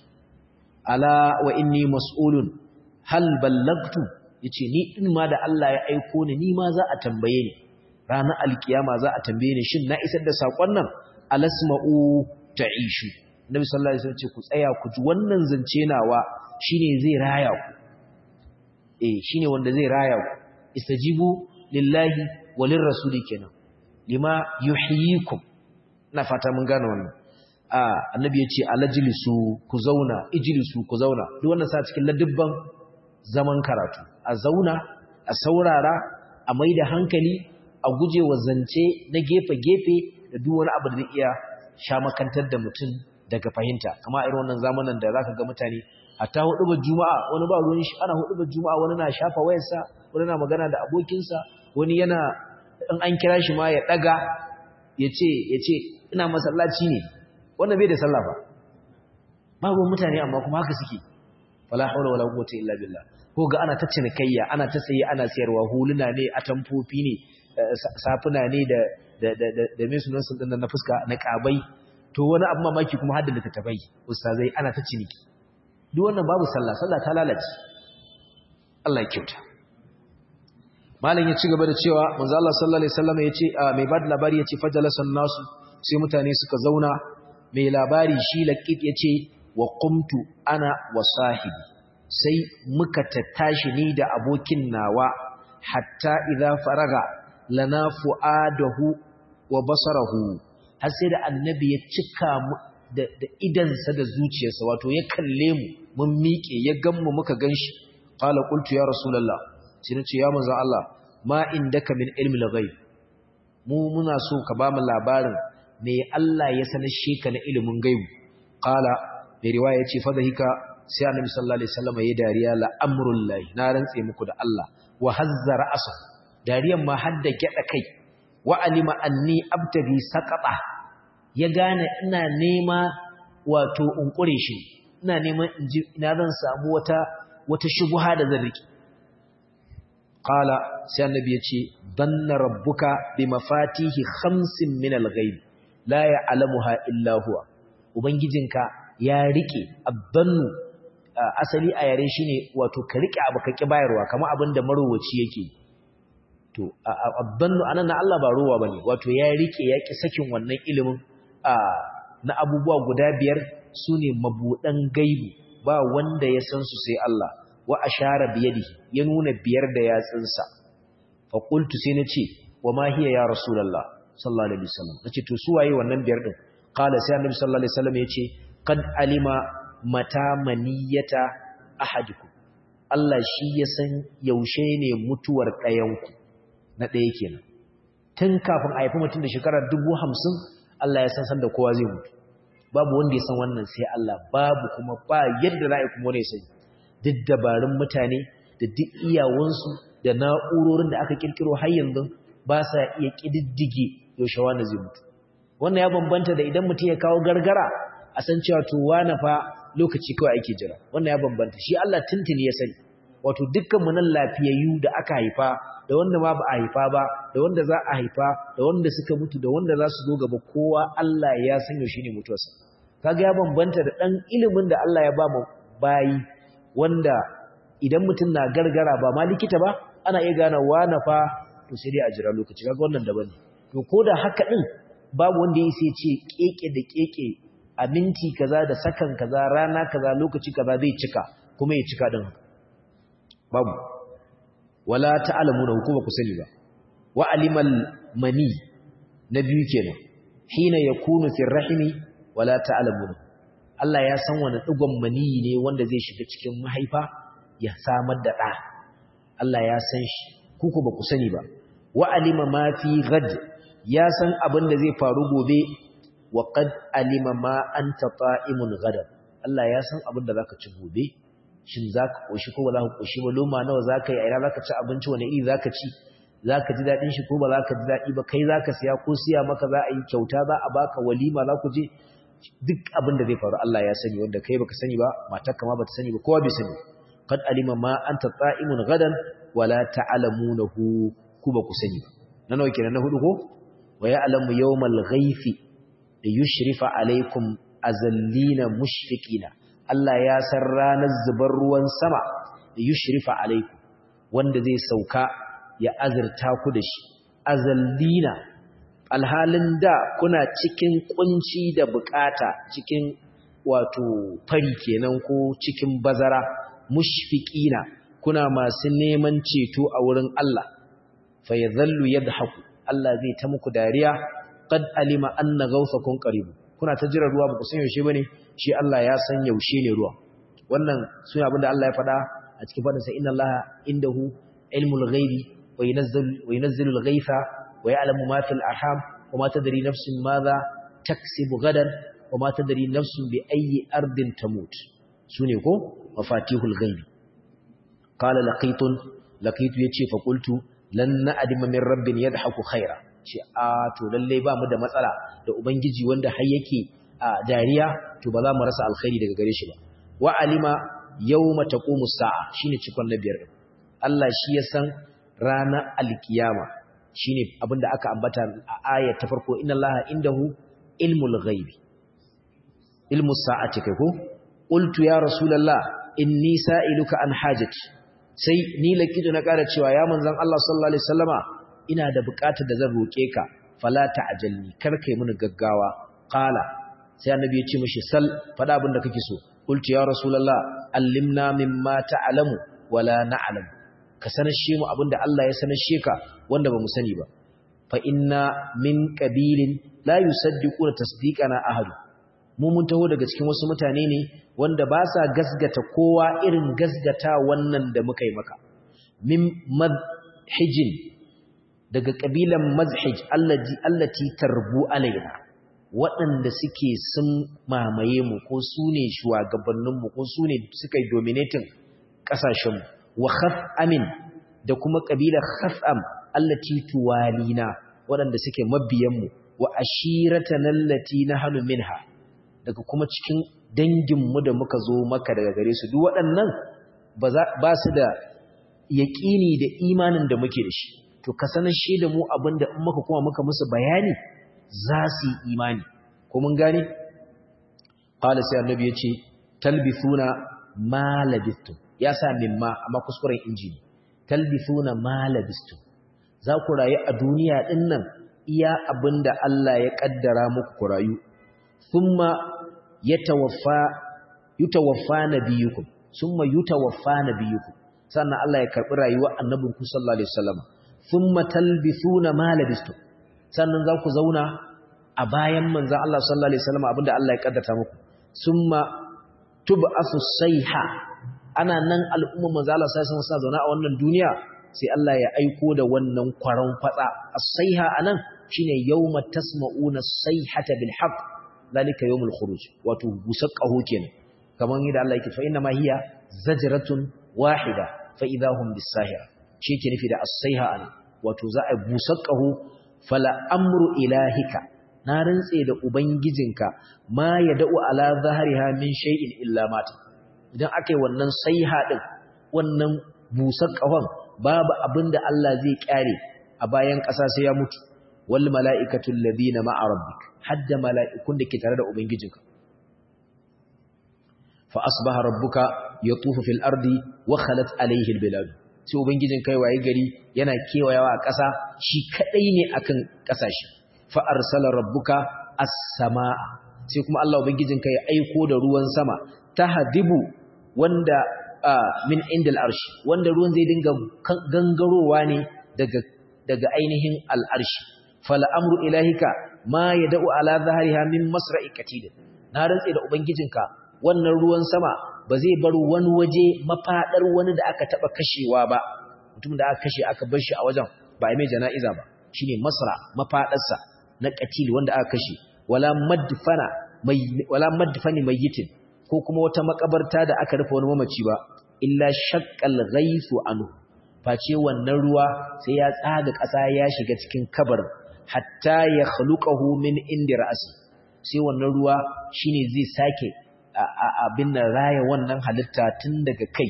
ala wa inni mas'ulun hal ballagtu yace ni din ma da Allah ya aiko ni ni ma za a tambaye ni ranar alkiyama za a tambaye ni shin na isar da sakon nan alasma'u ta'ishu Nabi sallallahu alaihi wasallam ce ku tsaya ku ji wannan zance nawa shine zai raya ku eh shine wanda zai raya ku istajibu lillahi walir rasuli kenan lima yuhyikum na fata mun gane wannan a annabi ya ce alajlisu ku zauna ijlisu ku zauna duk wannan sa cikin ladubban zaman karatu a zauna a saurara a maida hankali a gujewa zance na gefe-gefe da duk wani abu da zai iya sha makantar da mutum daga fahimta kama irin wannan zamanin da zaka ga mutane hatta hudubar juma'a wani ba ruwan shi ana hudubar juma'a wani na shafa wayarsa wani na magana da abokinsa wani yana in an kira shi ma ya daga yace yace ina masallaci ne wannan bai da sallah ba babu mutane amma kuma haka suke wala hawla wala quwwata illa billah ko ga ana ta cinikayya ana ta sayi ana sayarwa huluna ne atamfofi ne safuna ne da da da da me sunan sun na fuska na kabai to wani abu mamaki kuma hadda littattafai ustazai ana ta ciniki duk wannan babu sallah sallah ta lalace Allah ya kyauta malam ya ci gaba da cewa manzo Allah sallallahu alaihi wasallam yace mai bada labari yace fajalasan nasu sai mutane suka zauna mai labari shi laqit yace wa qumtu ana wa sahibi sai muka tattashi ni da abokin nawa hatta idza faraga lana fuadahu wa basarahu har sai da annabi ya cika mu da idansa da zuciyarsa wato ya kalle mu mun miƙe ya ganmu muka ganshi qala qultu ya rasulullah sai nace ya manzon Allah ma indaka min ilmi al-ghaib mu muna so ka ba mu labarin me Allah ya sanar shi ka na ilimin gaibu qala mai riwaya yace fa hika sai annabi sallallahu alaihi wasallam ya dariya la amrullahi na rantse muku da Allah wa hazzara asa dariyan ma hadda gyada kai wa alima anni abtaghi saqata ya gane ina nema wato unkure shi ina neman inji ina zan samu wata wata shubha da zan riki qala sai annabi ya ce danna rabbuka bi mafatihi khamsin min al-ghaib la ya'lamuha illa huwa ubangijinka ya rike abdannu asali a yare shine wato ka rike abu ka ki bayarwa kamar abin da marowaci yake to abdannu anan na Allah ba ruwa bane wato ya rike ya ki sakin wannan ilimin na abubuwa guda biyar sune mabudan gaibi ba wanda ya san su sai Allah wa ashara biyadihi ya nuna biyar da yatsinsa fa qultu sai nace wa ma hiya ya rasulullah sallallahu alaihi wasallam nace to su waye wannan biyar din qala sai annabi sallallahu alaihi wasallam yace qad alima mata maniyata ahadikum Allah shi ya san yaushe ne mutuwar ɗayanku na ɗaya kenan tun kafin a haifi mutum da shekarar dubu hamsin Allah ya san san da kowa zai mutu babu wanda ya san wannan sai Allah babu kuma ba yadda za a yi kuma wani ya sani duk dabarun mutane da duk iyawansu da na'urorin da aka kirkiro har yanzu ba sa iya ƙididdige yaushe wani zai mutu wannan ya bambanta da idan mutum ya kawo gargara a san cewa to wani fa lokaci kawai ake jira wannan ya bambanta shi Allah tuntuni ya sani wato dukkan mu nan lafiyayyu da aka haifa da wanda ma ba a haifa ba da wanda za a haifa da wanda suka mutu da wanda za su zo gaba kowa Allah ya san yaushe ne mutuwarsa kaga ya bambanta da dan ilimin da Allah ya ba mu bayi wanda idan mutum na gargara ba ma likita ba ana iya gane wani fa to sai dai a jira lokaci kaga wannan daban ne to koda haka din babu wanda ya sai ce keke da keke a minti kaza da sakan kaza rana kaza lokaci kaza zai cika kuma ya cika din babu wala ta'lamuna hukuma ku sani ba wa alimal mani na biyu kenan hina yakunu fi rahimi wala ta'lamuna Allah ya san wani digon mani ne wanda zai shiga cikin mahaifa ya samar da ɗa Allah ya san shi kuku ba ku sani ba wa alima ma fi gad ya san abin da zai faru gobe wa qad alima ma anta ta'imun gadan Allah ya san abin da zaka ci gobe shin zaka koshi ko ba zaka koshi ba loma nawa zaka yi a ina zaka ci abinci wani iri zaka ci zaka ji dadin shi ko ba zaka ji dadi ba kai zaka siya ko siya maka za a yi kyauta za a baka walima za ku je duk abin da zai faru Allah ya sani wanda kai baka sani ba matarka ma bata sani ba kowa bai sani qad alima ma anta ta'imun gadan wala ta'lamunahu ku ba ku sani na nawa kenan na hudu ko wa ya'lamu yawmal ghaifi da yushrifa alaikum azallina mushfiqina Allah ya san ranar zubar ruwan sama da yushrifa alaikum wanda zai sauka ya azurta ku da shi azallina alhalin da kuna cikin kunci da bukata cikin wato fari kenan ko cikin bazara mushfiqina kuna masu neman ceto a wurin Allah fa yadhallu yadhaku Allah zai ta muku dariya qad alima anna ghawsakum qarib kuna ta jira ruwa ba ku san yaushe bane shi Allah ya san yaushe ne ruwa wannan sune abinda Allah ya faɗa a cikin fadin sa inna Allah indahu ilmul ghaibi wa yunazzilu wa yunazzilu al-ghaytha wa ya'lamu ma fil arham wa ma tadri nafsun madha taksibu gadan wa ma tadri nafsun bi ayyi ardin tamut sune ko mafatihul ghaibi qala laqitun laqitu yace fa qultu lan na'dima min rabbin yadhaku khaira ce a to lalle ba mu da matsala da ubangiji wanda har yake a dariya to ba za mu rasa alkhairi daga gare shi ba wa alima yawma taqumu sa'a shine cikon na biyar Allah shi ya san ranar alkiyama shine abinda aka ambata a ayat ta farko inna allaha indahu ilmul ghaibi ilmus sa'ati kai ko qultu ya rasulullah inni sa'iluka an hajati sai ni lakitu na ƙara cewa ya manzon Allah sallallahu alaihi wasallama ina da buƙatar da zan roke ka fala ta'jalni kar kai mini gaggawa qala sai annabi ya ce mishi sal fada abin da kake so qultu ya rasulullah allimna mimma ta'lamu wala na'lam ka sanashe mu abinda Allah ya sanashe ka wanda bamu sani ba fa inna min qabilin la yusaddiquna tasdiqana ahad mu mun taho daga cikin wasu mutane ne wanda ba sa gasgata kowa irin gasgata wannan da muka yi maka min madhijin daga kabilan mazhij allati allati tarbu alaina waɗanda suke sun mamaye mu ko su ne shugabanninmu ko su ne suka yi dominating ƙasashenmu wa khaf'amin da kuma ƙabilar khaf'am allati tuwalina waɗanda suke mabiyanmu wa ashiratan allati nahnu minha daga kuma cikin danginmu da muka zo maka daga gare su duk waɗannan ba su da yaƙini da imanin da muke da shi to ka sanar shi da mu abinda in muka kuma muka musu bayani za su yi imani ko mun gane qala sai annabi yace talbithuna ma labithtum ya sa mimma amma kuskuren injini talbithuna ma labithtum za ku rayu a duniya din nan iya abinda Allah ya kaddara muku ku rayu thumma yatawaffa yutawaffa nabiyukum summa yutawaffa nabiyukum sannan Allah ya karbi rayuwar annabinku sallallahu alaihi wasallam thumma talbithuna ma labithtum sannan za ku zauna a bayan manzan Allah sallallahu Alaihi wasallam abinda Allah ya kaddata muku summa tub'asu sayha ana nan al'umma manzan Allah sallallahu Alaihi wasallam zauna a wannan duniya sai Allah ya aiko da wannan kwaron fatsa as-sayha anan shine yawma tasma'una sayhata bil haqq zalika yawmul khuruj wato busaqahu kenan kaman yadda Allah yake fa inna ma hiya zajratun wahida fa idahum bis-sahira shi ke nufi da as-sayha anan wato za a busaqahu fala amru ilahika na rantse da ubangijinka ma ya da'u ala zahariha min shay'in illa mata idan akai wannan saiha din wannan busar kafan babu abinda Allah zai kyare a bayan ƙasa sai ya mutu wal mala'ikatu alladhina ma'a rabbik hadda mala'ikun da ke tare da ubangijinka fa asbaha rabbuka yatufu fil ardi wa khalat alayhi al bilad sai ubangijin kai waye gari yana kewayawa a ƙasa shi kadai ne akan ƙasashe fa arsala rabbuka as-samaa sai kuma Allah ubangijin kai ya aiko da ruwan sama tahdibu wanda min indal arshi wanda ruwan zai dinga gangarowa ne daga daga ainihin al-arshi fala amru ilahika ma yad'u ala zahriha min masra'i katid na rantse da ubangijinka wannan ruwan sama ba zai bar wani waje mafaɗar wani da aka taɓa kashewa ba mutum da aka kashe aka bar shi a wajen ba a mai jana'iza ba shi ne masra mafaɗarsa na ƙatil wanda aka kashe wala madfani mai yitin ko kuma wata makabarta da aka rufe wani mamaci ba illa shakkal ghaifu anhu face wannan ruwa sai ya tsaga ƙasa ya shiga cikin kabar hatta ya khluqahu min indi ra'si sai wannan ruwa shine zai sake abin nan raya wannan halitta tun daga kai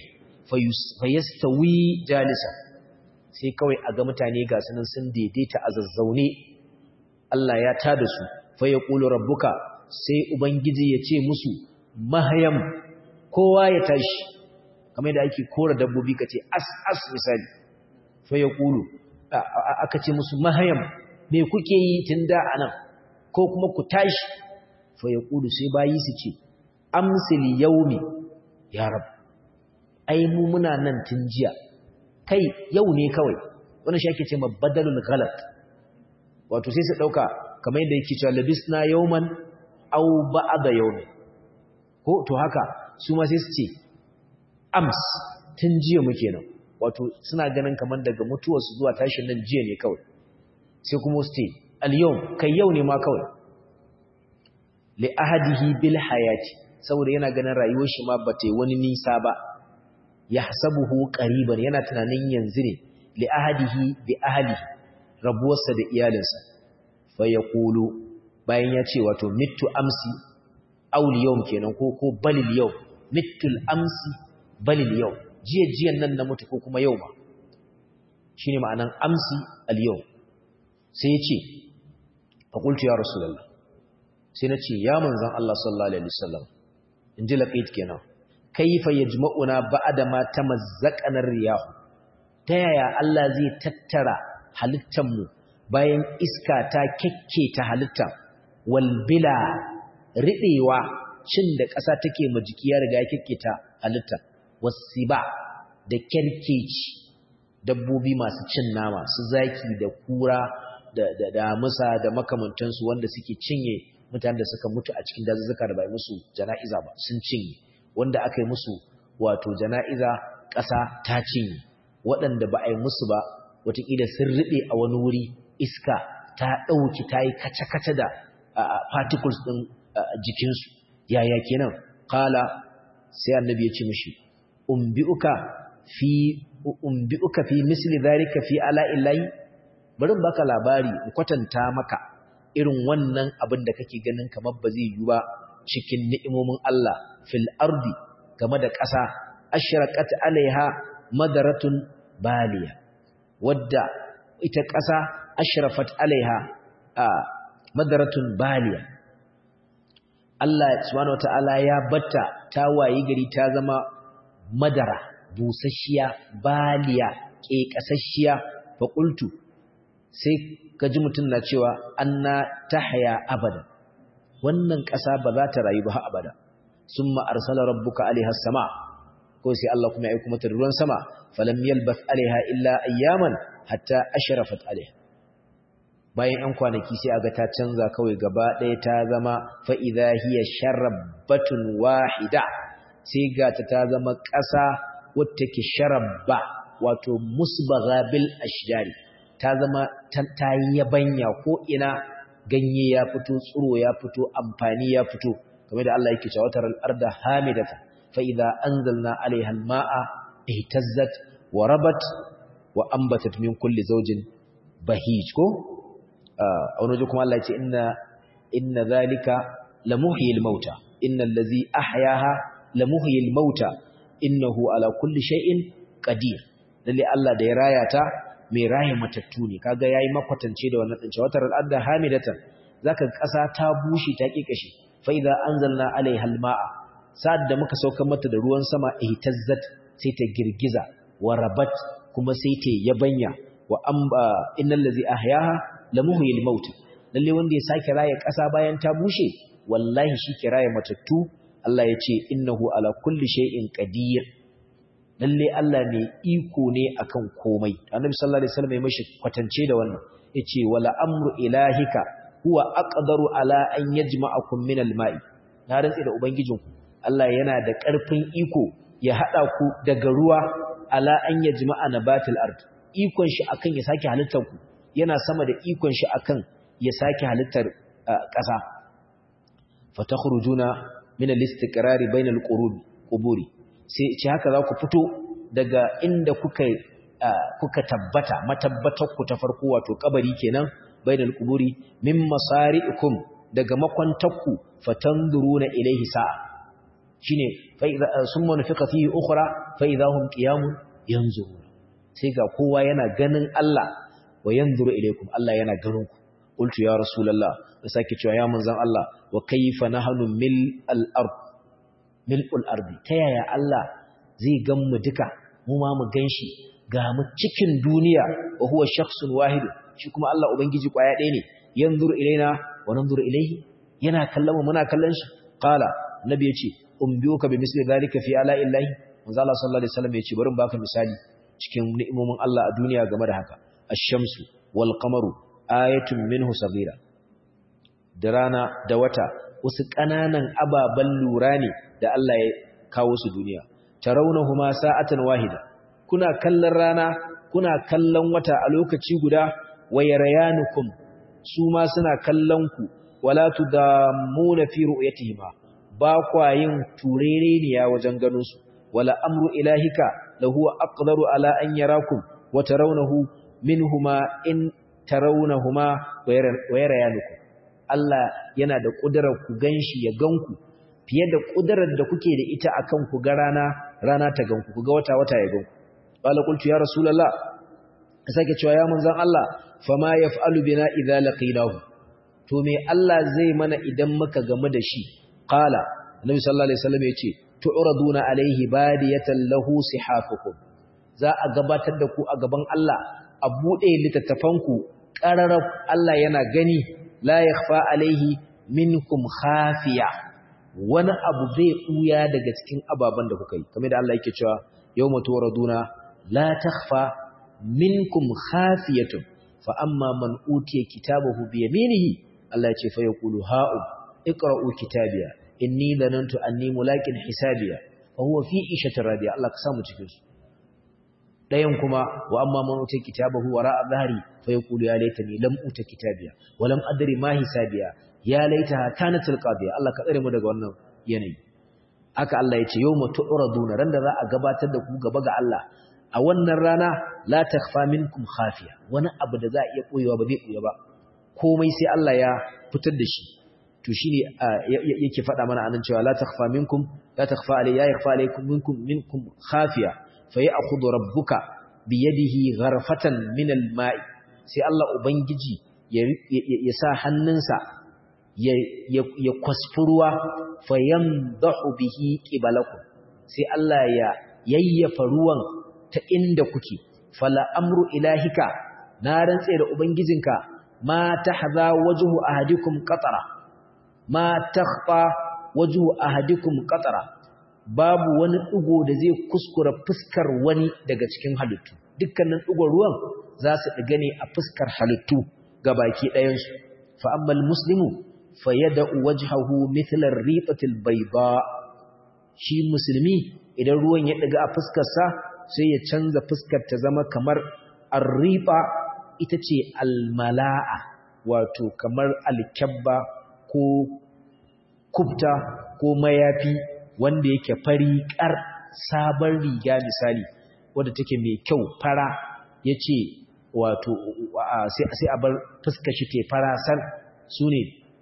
fayastawi jalisa sai kawai a ga mutane ga sunan sun daidaita a zazzaune Allah ya tada su fa yaqulu rabbuka sai ubangiji ya ce musu mahayam kowa ya tashi kamar yadda ake kora dabbobi kace as as misali fa yaqulu aka ce musu mahayam me kuke yi tun da anan ko kuma ku tashi fa yaqulu sai bayi su ce amsil yaumi ya rab ai mu muna nan tun jiya kai yau ne kawai wannan shi ake cewa badalul ghalat wato sai su dauka kamar yadda yake cewa labisna yawman aw ba'da yawmi ko to haka su ma sai su ce ams tun jiya muke nan wato suna ganin kamar daga mutuwar su zuwa tashin nan jiya ne kawai sai kuma su ce al yawm kai yau ne ma kawai li ahadihi bil hayati saboda yana ganin rayuwar shi ma bata yi wani nisa ba yahsabuhu qariban yana tunanin yanzu ne li ahadihi bi ahlihi rabuwarsa da iyalinsa fa yaqulu bayan ya ce wato mittu amsi aw yawm kenan ko ko balil yawm mittu amsi balil yawm jiya jiyan nan na mutu ko kuma yau ma shine ma'anan amsi al yawm sai ya ce fa qultu ya rasulullah sai na ce ya manzon Allah sallallahu alaihi wasallam in ji laƙit kenan kaifa yajma'una ba'da ma tamazzaqana riyahu ta yaya Allah zai tattara halittar mu bayan iska ta kekketa halitta wal bila ridewa cin da ƙasa take ma jiki ya riga ya kekketa halitta wasiba da kerkeci dabbobi masu cin nama su zaki da kura da da damusa da makamantansu wanda suke cinye mutanen da suka mutu a cikin dazuzzuka da ba musu jana'iza ba sun cinye wanda aka yi musu wato jana'iza ƙasa ta cinye waɗanda ba a yi musu ba wataƙila sun riɓe a wani wuri iska ta ɗauki ta yi kace-kace da particles ɗin jikinsu yaya kenan kala sai annabi ya ce mishi umbi'uka fi umbi'uka fi misli dhalika fi ala illahi bari baka labari in kwatanta maka irin wannan abin da kake ganin kamar ba zai yi ba cikin ni'imomin Allah fil ardi game da ƙasa ashraqat alaiha madaratun baliya wadda ita ƙasa ashrafat alaiha a madaratun baliya Allah subhanahu wataala ya batta ta wayi gari ta zama madara busasshiya baliya ƙeƙasasshiya fa qultu sai kaji mutum na cewa anna tahya abada wannan ƙasa ba za ta rayu ba har abada summa arsala rabbuka alaiha sama ko sai Allah kuma ya aika mata ruwan sama falam yalbath alaiha illa ayyaman hatta ashrafat alaiha bayan ‘yan kwanaki sai aga ta canza kawai gaba ɗaya ta zama fa'iza hiya sharabbatun wahida sai ga ta ta zama ƙasa wata ke sharabba wato musbaga bil ashjari ta zama ta yi yabanya ko ina ganye ya fito tsiro ya fito amfani ya fito kamar da Allah yake cewa watar al'arda hamidata fa'iza anzalna alaiha al-ma'a ihtazzat wa rabat wa ambatat min kulli zawjin bahij ko a wani waje kuma Allah ce inna inna zalika lamuhyil mauta innal ladzi ahyaha lamuhyil mauta innahu ala kulli shay'in qadir lalle Allah da ya raya ta mai raye matattu ne kaga yayi makwatance da wannan dince watar al'adda hamidatan zaka kasa ta bushe ta kikashe fa idza anzalna alaiha alma'a sa'ad da muka saukar mata da ruwan sama ihtazzat sai ta girgiza wa rabat kuma sai ta yabanya wa amba innal ladzi ahyaha lamuhyil maut lalle wanda ya sake raye ƙasa bayan ta bushe wallahi shi ke raye matattu Allah ya ce innahu ala kulli shay'in qadir lalle Allah mai iko ne akan komai annabi sallallahu alaihi wasallam ya mishi kwatance da wannan yace wala amru ilahika huwa aqdaru ala an yajma'akum min al-ma'i na rantsi da ubangijinku Allah yana da ƙarfin iko ya hada ku daga ruwa ala an yajma'a nabatil ard ikon shi akan ya sake halittar ku yana sama da ikon shi akan ya sake halittar ƙasa fatakhrujuna min al-istiqrari bainal quburi sai ce haka za ku fito daga inda kuka kuka tabbata matabbatar ku ta farko wato kabari kenan bainal quburi min masari'ikum daga makwantakku fatanduruna ilayhi sa'a shine fa idza summa nufika fihi ukhra fa idahum qiyamun yanzuruna sai ga kowa yana ganin Allah wa yanzuru ilaykum Allah yana ganin ku qultu ya rasulullah da sake cewa ya manzon Allah wa kayfa nahnu mil al-ard mil'ul ardi ta yaya Allah zai gan mu duka mu ma mu ganshi ga mu cikin duniya wa huwa shakhsun wahid shi kuma Allah ubangiji kwaya ɗaya ne yanzuru ilaina wa nanzuru ilaihi yana kallon mu muna kallon shi qala nabi yace umbiyuka bi misli zalika fi ala illahi manzo Allah sallallahu alaihi wasallam yace bari in baka misali cikin ni'imomin Allah a duniya game da haka ash-shamsu wal qamaru ayatun minhu saghira da rana da wata wasu ƙananan ababen lura ne da Allah ya kawo su duniya tarawnahuma sa'atan wahida kuna kallon rana kuna kallon wata a lokaci guda wayarayanukum su ma suna kallon ku wala tudammuna fi ru'yatihima ba kwa yin turereniya wajen ganin su wala amru ilahika lahu aqdaru ala an yarakum wa tarawnahu minhuma in tarawnahuma wayarayanukum Allah yana da kudurar ku ganshi ya ganku fiye da kudurar da kuke da ita akan ku ga rana rana ta ganku ku ga wata wata ya ganku qala qultu ya rasulullah sake cewa ya manzon Allah fama yaf'alu bina idza laqinahu to me Allah zai mana idan muka gamu da shi qala annabi sallallahu alaihi wasallam yace tu'raduna alaihi badiyatan lahu sihafukum za a gabatar da ku a gaban Allah a bude littattafanku qararab Allah yana gani la yakhfa alaihi minkum khafiya wani abu zai ɓuya daga cikin ababen da kuka yi kamar da Allah yake cewa yawma turaduna la takhfa minkum khafiyatun fa amma man utiya kitabahu bi yaminihi Allah ya ce fa yaqulu ha'u iqra'u kitabiya inni lanantu anni mulaqin hisabiya fa huwa fi ishatin radiya Allah ka samu cikin su dayan kuma wa amma man utiya kitabahu wara'a dhahri fa yaqulu ya laitani lam uta kitabiya wa lam adri ma hisabiya ya laitaha kanatul qadiya Allah ka tsare mu daga wannan yanayi haka Allah ya ce yawma tu'raduna randa za a gabatar da ku gaba ga Allah a wannan rana la takhfa minkum khafiya wani abu da za a iya koyewa ba zai koya ba komai sai Allah ya fitar da shi to shine yake faɗa mana anan cewa la takhfa minkum la takhfa alay ya yakhfa alaykum minkum minkum khafiya fa ya'khudhu rabbuka biyadihi gharfatan min al-ma'i sai Allah ubangiji ya sa hannunsa ya kwasfuruwa fayamdahu bihi qibalakum sai Allah ya yayyafa ruwan ta inda kuke fala amru ilahika na rantse da ubangijinka ma tahza wajhu ahadikum qatara ma takhfa wajhu ahadikum qatara babu wani digo da zai kuskura fuskar wani daga cikin halittu dukkanin digon ruwan za su diga ne a fuskar halittu gabaki ɗayan su fa ammal muslimu fayada'u wajhahu mithla ar-riqati al-bayda shi musulmi idan ruwan ya diga a fuskar sa sai ya canza fuskar ta zama kamar ar-riqa ita ce al-mala'a wato kamar al-kabba ko kubta ko mayafi wanda yake fari kar sabon riga misali wanda take mai kyau fara yace wato sai a bar fuskar shi te fara san sune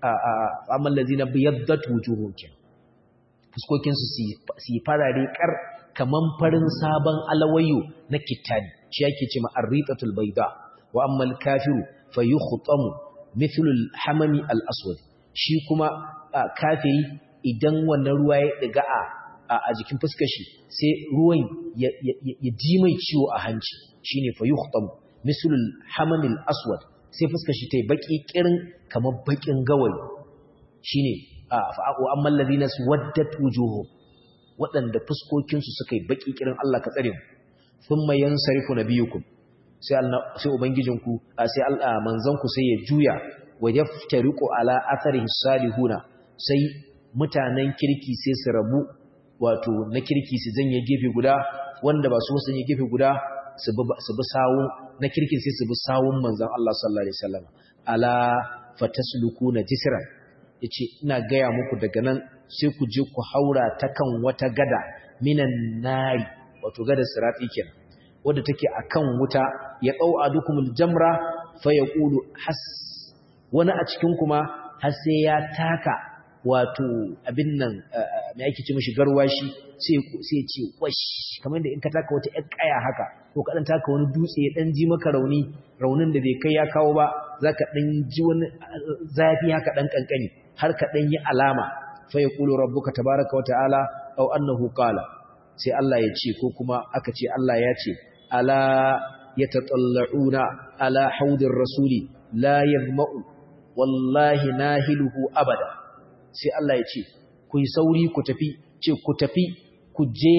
amman lazina biyaddat wujuhum fuskokin su su farare kar kaman farin sabon alawayo na kitani shi yake cewa arritatul bayda wa ammal kafiru fayukhtamu mithlu al-hamami al-aswad shi kuma kafiri idan wannan ruwa ya diga a jikin fuskar shi sai ruwan ya ji mai ciwo a hanci shine fayukhtamu mithlu al-hamami al-aswad sai fuskar shi tai baki kirin kamar bakin gawayi shine fa'aqu ammal ladina suwaddat wujuhum wadanda fuskokin su suka yi baki kirin Allah ka tsare mu thumma yansarifu nabiyukum sai Allah sai ubangijinku sai Allah manzanku sai ya juya wa yaftariqu ala atharihi salihuna sai mutanen kirki sai su rabu wato na kirki su janye gefe guda wanda ba su sanye gefe guda su bi sawun na kirkin sai su bi sawun manzan Allah sallallahu alaihi wasallam ala fataslukuna jisran yace ina gaya muku daga nan sai ku je ku haura ta kan wata gada minan nari wato gada sirati kenan wadda take akan wuta ya dau adukumul jamra fa yaqulu has wani a cikin kuma har sai ya taka wato abin nan me yake ce mishi garwashi sai sai ya ce wash kamar da in ka taka wata ƴar kaya haka ko ka dan taka wani dutse ya dan ji maka rauni raunin da bai kai ya kawo ba zaka dan ji wani zafi haka dan kankani har ka dan yi alama fa yaqulu rabbuka tabaaraka wa ta'ala aw annahu qala sai Allah ya ce ko kuma aka ce Allah ya ce ala yatatalla'una ala haudir rasuli la yadma'u wallahi nahiluhu abada sai Allah ya ce ku yi sauri ku tafi ce ku tafi ku je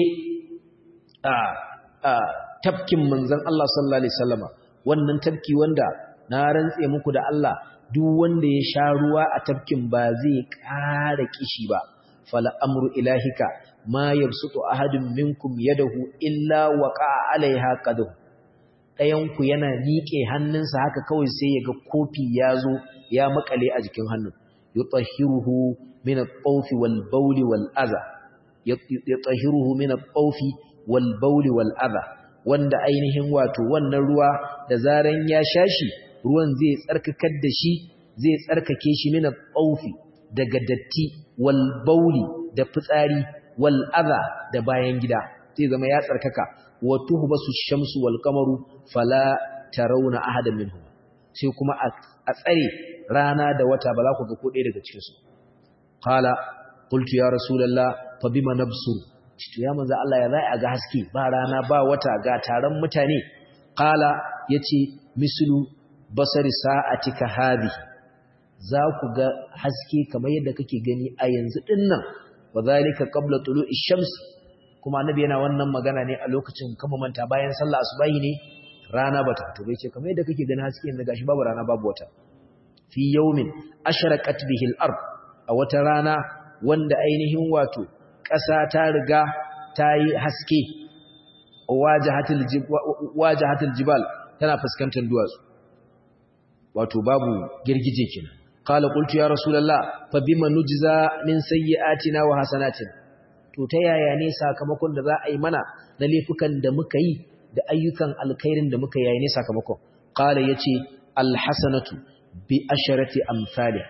a a tafkin manzon Allah sallallahu alaihi wasallama wannan tafki wanda na rantse muku da Allah duk wanda ya sha ruwa a tafkin ba zai ƙara kishi ba fala amru ilahika ma yabsutu ahadun minkum yadahu illa waqa alaiha qadu ɗayan ku yana miƙe hannunsa haka kawai sai ya ga kofi ya zo ya makale a jikin hannun yutahhiruhu min at-tawf wal bawl wal adha yutahhiruhu min at-tawf wal bawl wal adha wanda ainihin wato wannan ruwa da zaran ya shashi ruwan zai tsarkakar da shi zai tsarkake shi min at-tawf daga datti wal bawl da fitsari wal adha da bayan gida zai zama ya tsarkaka wa tuhbasu shamsu wal qamaru fala tarawna ahadan minhum sai kuma a tsare rana da wata ba za ku ga ko ɗaya daga cikin su qala qultu ya rasulullah fa bima nabsur to ya manzo Allah ya zai a ga haske ba rana ba wata ga taron mutane qala yace mislu basari sa'atika hadhihi za ku ga haske kamar yadda kake gani a yanzu dinnan wa zalika qabla tulu'i shams kuma annabi yana wannan magana ne a lokacin kama manta bayan sallah asubahi ne rana bata fito bai ce kamar yadda kake gani haske yanzu gashi babu rana babu wata fi yawmin ashraqat bihi al-ard a wata rana wanda ainihin wato ƙasa ta riga ta yi haske wajahatul wajahatul jibal tana fuskantar duwatsu wato babu girgije kenan qala qultu ya rasulullah fa bima nujza min sayyi'atina wa hasanatina to ta yaya ne sakamakon da za a yi mana na laifukan da muka yi da ayyukan alkhairin da muka yayi ne sakamakon qala yace alhasanatu bi asharati amsalih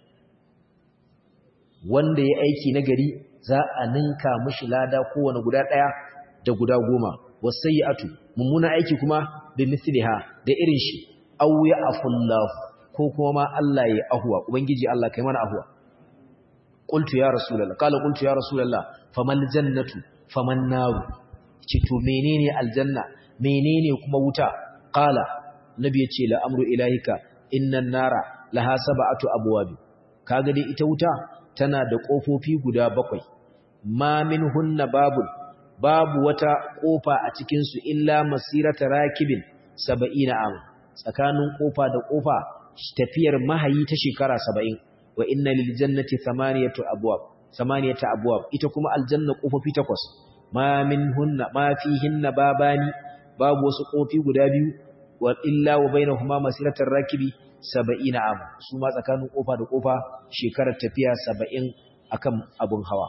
wanda ya aiki nagari za a ninka mishi lada kowane guda daya da guda goma wasayyi'atu mummuna aiki kuma bi mithliha da irin shi aw ya afullahu ko kuma ma Allah ya ahuwa ubangiji Allah kai mana ahuwa qultu ya rasulullah qala qultu ya rasulullah famal jannatu faman nar ce to menene aljanna menene kuma wuta qala nabi ya ce la amru ilahika innan nara laha sab'atu abwab kaga dai ita wuta tana da kofofi guda bakwai ma minhunna babul babu wata kofa a cikin su illa masirata rakibin 70 am tsakanin kofa da kofa tafiyar mahayi ta shekara 70 wa inna lil jannati thamaniyatu abwab thamaniyatu abwab ita kuma aljanna kofofi takwas ma minhunna ma fihinna babani babu wasu kofi guda biyu wa illa wa bainahuma masiratar rakibi 70 am su ma tsakanin kofa da kofa shekarar tafiya 70 akan abun hawa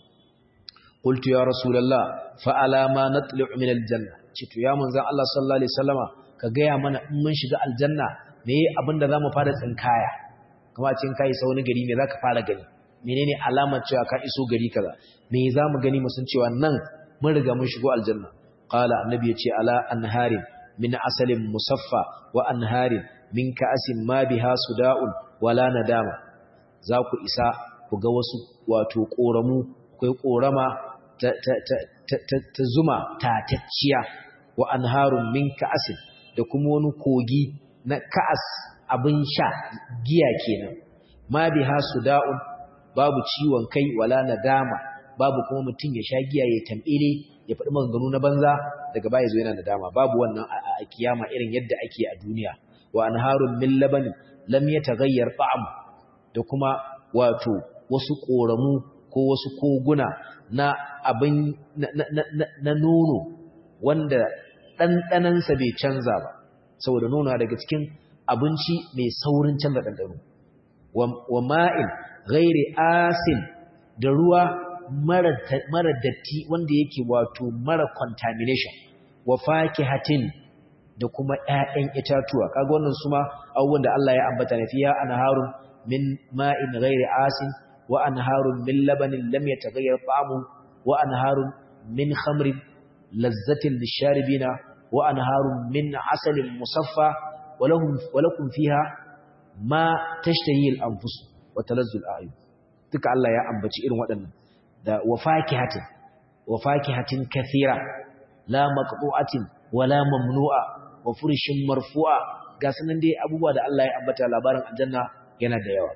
qultu ya rasulullah fa ala ma natlu' min aljanna cito ya manzon Allah sallallahu alaihi wasallama ka gaya mana in mun shiga aljanna me abinda zamu fara tsinkaya kuma cin kai sa wani gari me zaka fara gani menene alamar cewa ka iso gari kaza me zamu gani mu san cewa nan mun riga mun shigo aljanna qala annabi yace ala anharin min asalin musaffa wa anharin min ka'asin ma biha suda'un wala nadama za ku isa ku ga wasu wato koramu akwai korama ta, ta, ta, ta, ta zuma tatacciya wa anharun min ka'asin da kuma wani kogi na ka'as abin sha giya kenan ma biha suda'un babu ciwon kai wala nadama babu kuma mutum ya sha giya ya tambele ya faɗi maganganu na banza daga baya zo yana nadama babu wannan a kiyama irin yadda ake a duniya wa anharun min labanin lam yataghayyar ta'am da kuma wato wasu koramu ko wasu koguna na abin na nono wanda ɗanɗanansa bai canza ba saboda nono daga cikin abinci mai saurin canza ɗanɗano wa ma'in ghairi asin da ruwa mara datti wanda yake wato mara contamination wa fakihatin da kuma ƴaƴan itatuwa kaga wannan su ma abubuwan da Allah ya ambata ne fiya anharun min ma'in ghairi asin wa anharun min labanin lam yataghayyar ta'amu wa anharun min khamrin lazzatin lisharibina wa anharun min asalin musaffa wa lahum wa lakum fiha ma tashtahi al-anfus wa talazzu al-a'yun duka Allah ya ambaci irin waɗannan da wa fakihatin wa fakihatin kathira la maqtu'atin wala mamnu'a wa furshin marfu'a ga sanan dai abubuwa da Allah ya ambata labarin aljanna yana da yawa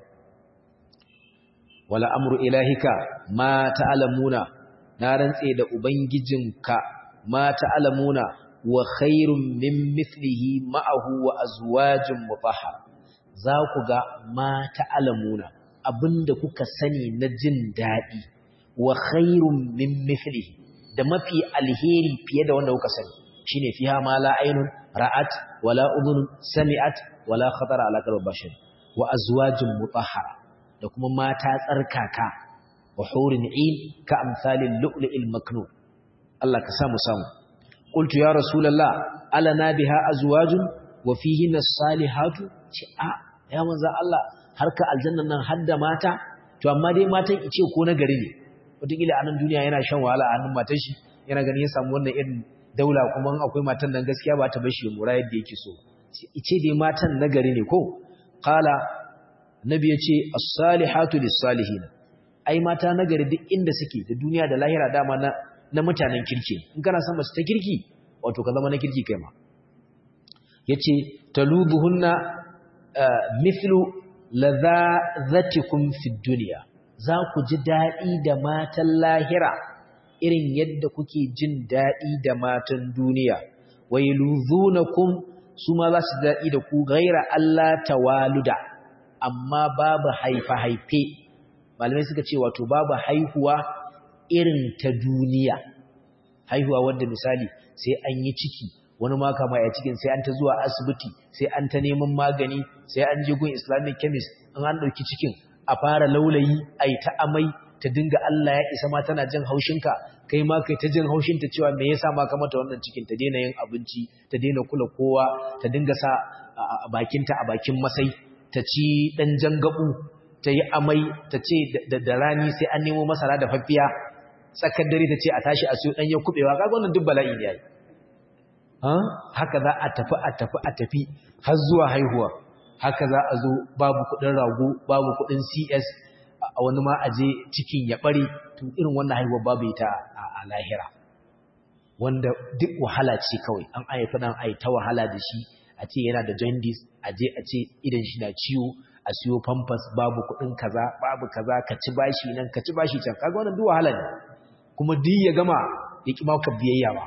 wala amru ilahika ma ta'lamuna na rantse da ubangijinka ma ta'lamuna wa khairun min mithlihi ma'ahu wa azwajin mutahhar za ku ga ma ta'lamuna abinda kuka sani na jin daɗi wa khairun min mithlihi da mafi alheri fiye da wanda kuka sani shine fiha ma la aynun ra'at wala udhun sami'at wala khatara ala qalbi bashar wa azwajun mutahhara da kuma mata tsarkaka wa hurin in ka amsalin lu'lu'il maknun Allah ka samu samu qultu ya rasulullah alana biha azwajun wa fihinna salihatu ce a ya manzo Allah harka aljannan nan hadda mata to amma dai matan ice ko na gari ne wataƙila a nan duniya yana shan wahala a hannun matan shi yana ganin ya samu wannan irin daula kuma akwai matan nan gaskiya ba ta bar shi mura yadda yake so ice dai matan na gari ne ko qala nabi ya ce as-salihatu lis-salihin ai mata na gari duk inda suke da duniya da lahira dama na na mutanen kirki in kana son mace ta kirki wato ka zama na kirki kai ma yace talubuhunna mithlu ladhatikum fid dunya za ku ji daɗi da matan lahira irin yadda kuke jin daɗi da matan duniya wai luzunakum su ma za su daɗi da ku gaira Allah tawaluda amma babu haifa-haife malamai suka ce wato babu haihuwa irin ta duniya haihuwa wanda misali sai an yi ciki wani ma kama ya cikin sai an ta zuwa asibiti sai an ta neman magani sai an je gun islamic chemist in an ɗauki cikin a fara laulayi a yi ta amai ta dinga Allah ya isa ma tana jin haushinka kai ma kai ta jin haushinta cewa me yasa ma ka mata wannan cikin ta daina yin abinci ta daina kula kowa ta dinga sa a bakinta a bakin masai ta ci dan jangabu ta yi amai ta ce da rani sai an nemo masara da faffiya tsakar dare ta ce a tashi a siyo dan ya kubewa kaga wannan duk bala'i ne yayi haka za a tafi a tafi a tafi har zuwa haihuwa haka za a zo babu kudin rago babu kudin cs a wani ma a je cikin ya bare to irin wannan haihuwa babu ita a lahira wanda duk wahala ce kawai an haifi dan ai ta wahala da shi a ce yana da jaundice a je a ce idan shi na ciwo a siyo pampers babu kudin kaza babu kaza ka ci bashi nan ka ci bashi can kaga wannan duk wahala ne kuma duk ya gama ya ki maka biyayya ba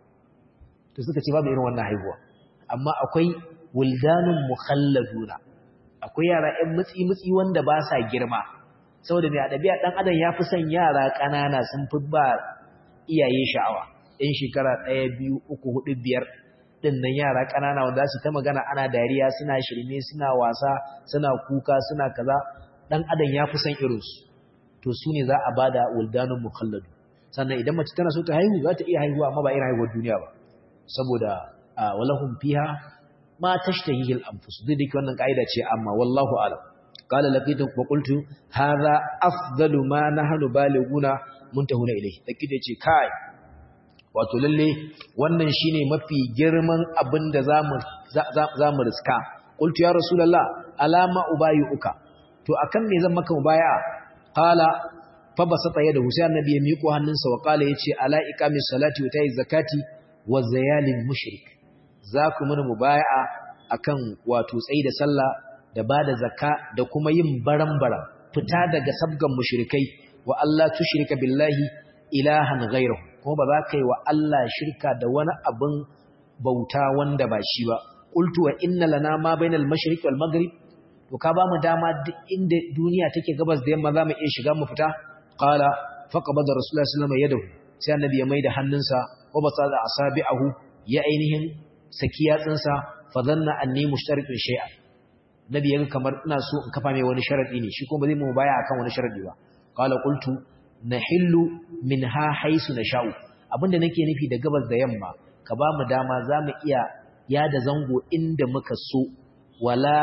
to suka ce babu irin wannan haihuwa amma akwai wuldanun mukhalladuna akwai yara ƴan mutsi mutsi wanda ba sa girma saboda mai adabiya dan adam ya fi son yara ƙanana sun fi ba iyaye sha'awa ɗan shekara ɗaya biyu uku hudu biyar ɗin nan yara ƙanana wanda su ta magana ana dariya suna shirme suna wasa suna kuka suna kaza ɗan adam ya fi son irinsu to su ne za a ba da wuldanun mukhalladu sannan idan mace tana so ta haihu za ta iya haihuwa amma ba irin haihuwar duniya ba saboda walahum fiha ma tashtahihi al-anfus duk da wannan kaida ce amma wallahu a'lam qala laqitu wa qultu hadha afdalu ma nahnu baliguna muntahuna ilayhi laqitu ce kai wato lalle wannan shine mafi girman abin da zamu zamu riska qultu ya rasulullah alama ubayuka to akan me zan maka mubaya'a qala fa basata yadahu sai annabi ya miƙo hannunsa wa qala yace ala iqamis salati wa ta'iz zakati wa zayalin mushrik za ku mini mubaya'a akan wato tsayi da sallah da bada zakka da kuma yin baran-baran fita daga sabgan mushrikai wa Allah tushrika billahi ilahan ghayruhu kuma ba za ka yi wa Allah shirka da wani abin bauta wanda ba shi ba qultu wa inna lana ma bainal mashriq wal maghrib to ka ba mu dama duk inda duniya take gabas da yamma za mu iya shiga mu fita qala faqabada rasulullahi sallallahu alaihi wasallam yadahu sai annabi ya maida hannunsa wa basada asabi'ahu ya ainihin saki yatsinsa fa dhanna anni mushtaritun shay'an nabi yaga kamar ina so in kafa mai wani sharadi ne shi kuma ba zai mu baya akan wani sharadi ba qala qultu nahillu minha haisu nasha'u abinda nake nufi da gabas da yamma ka ba mu dama zamu iya yada zango inda muka so wala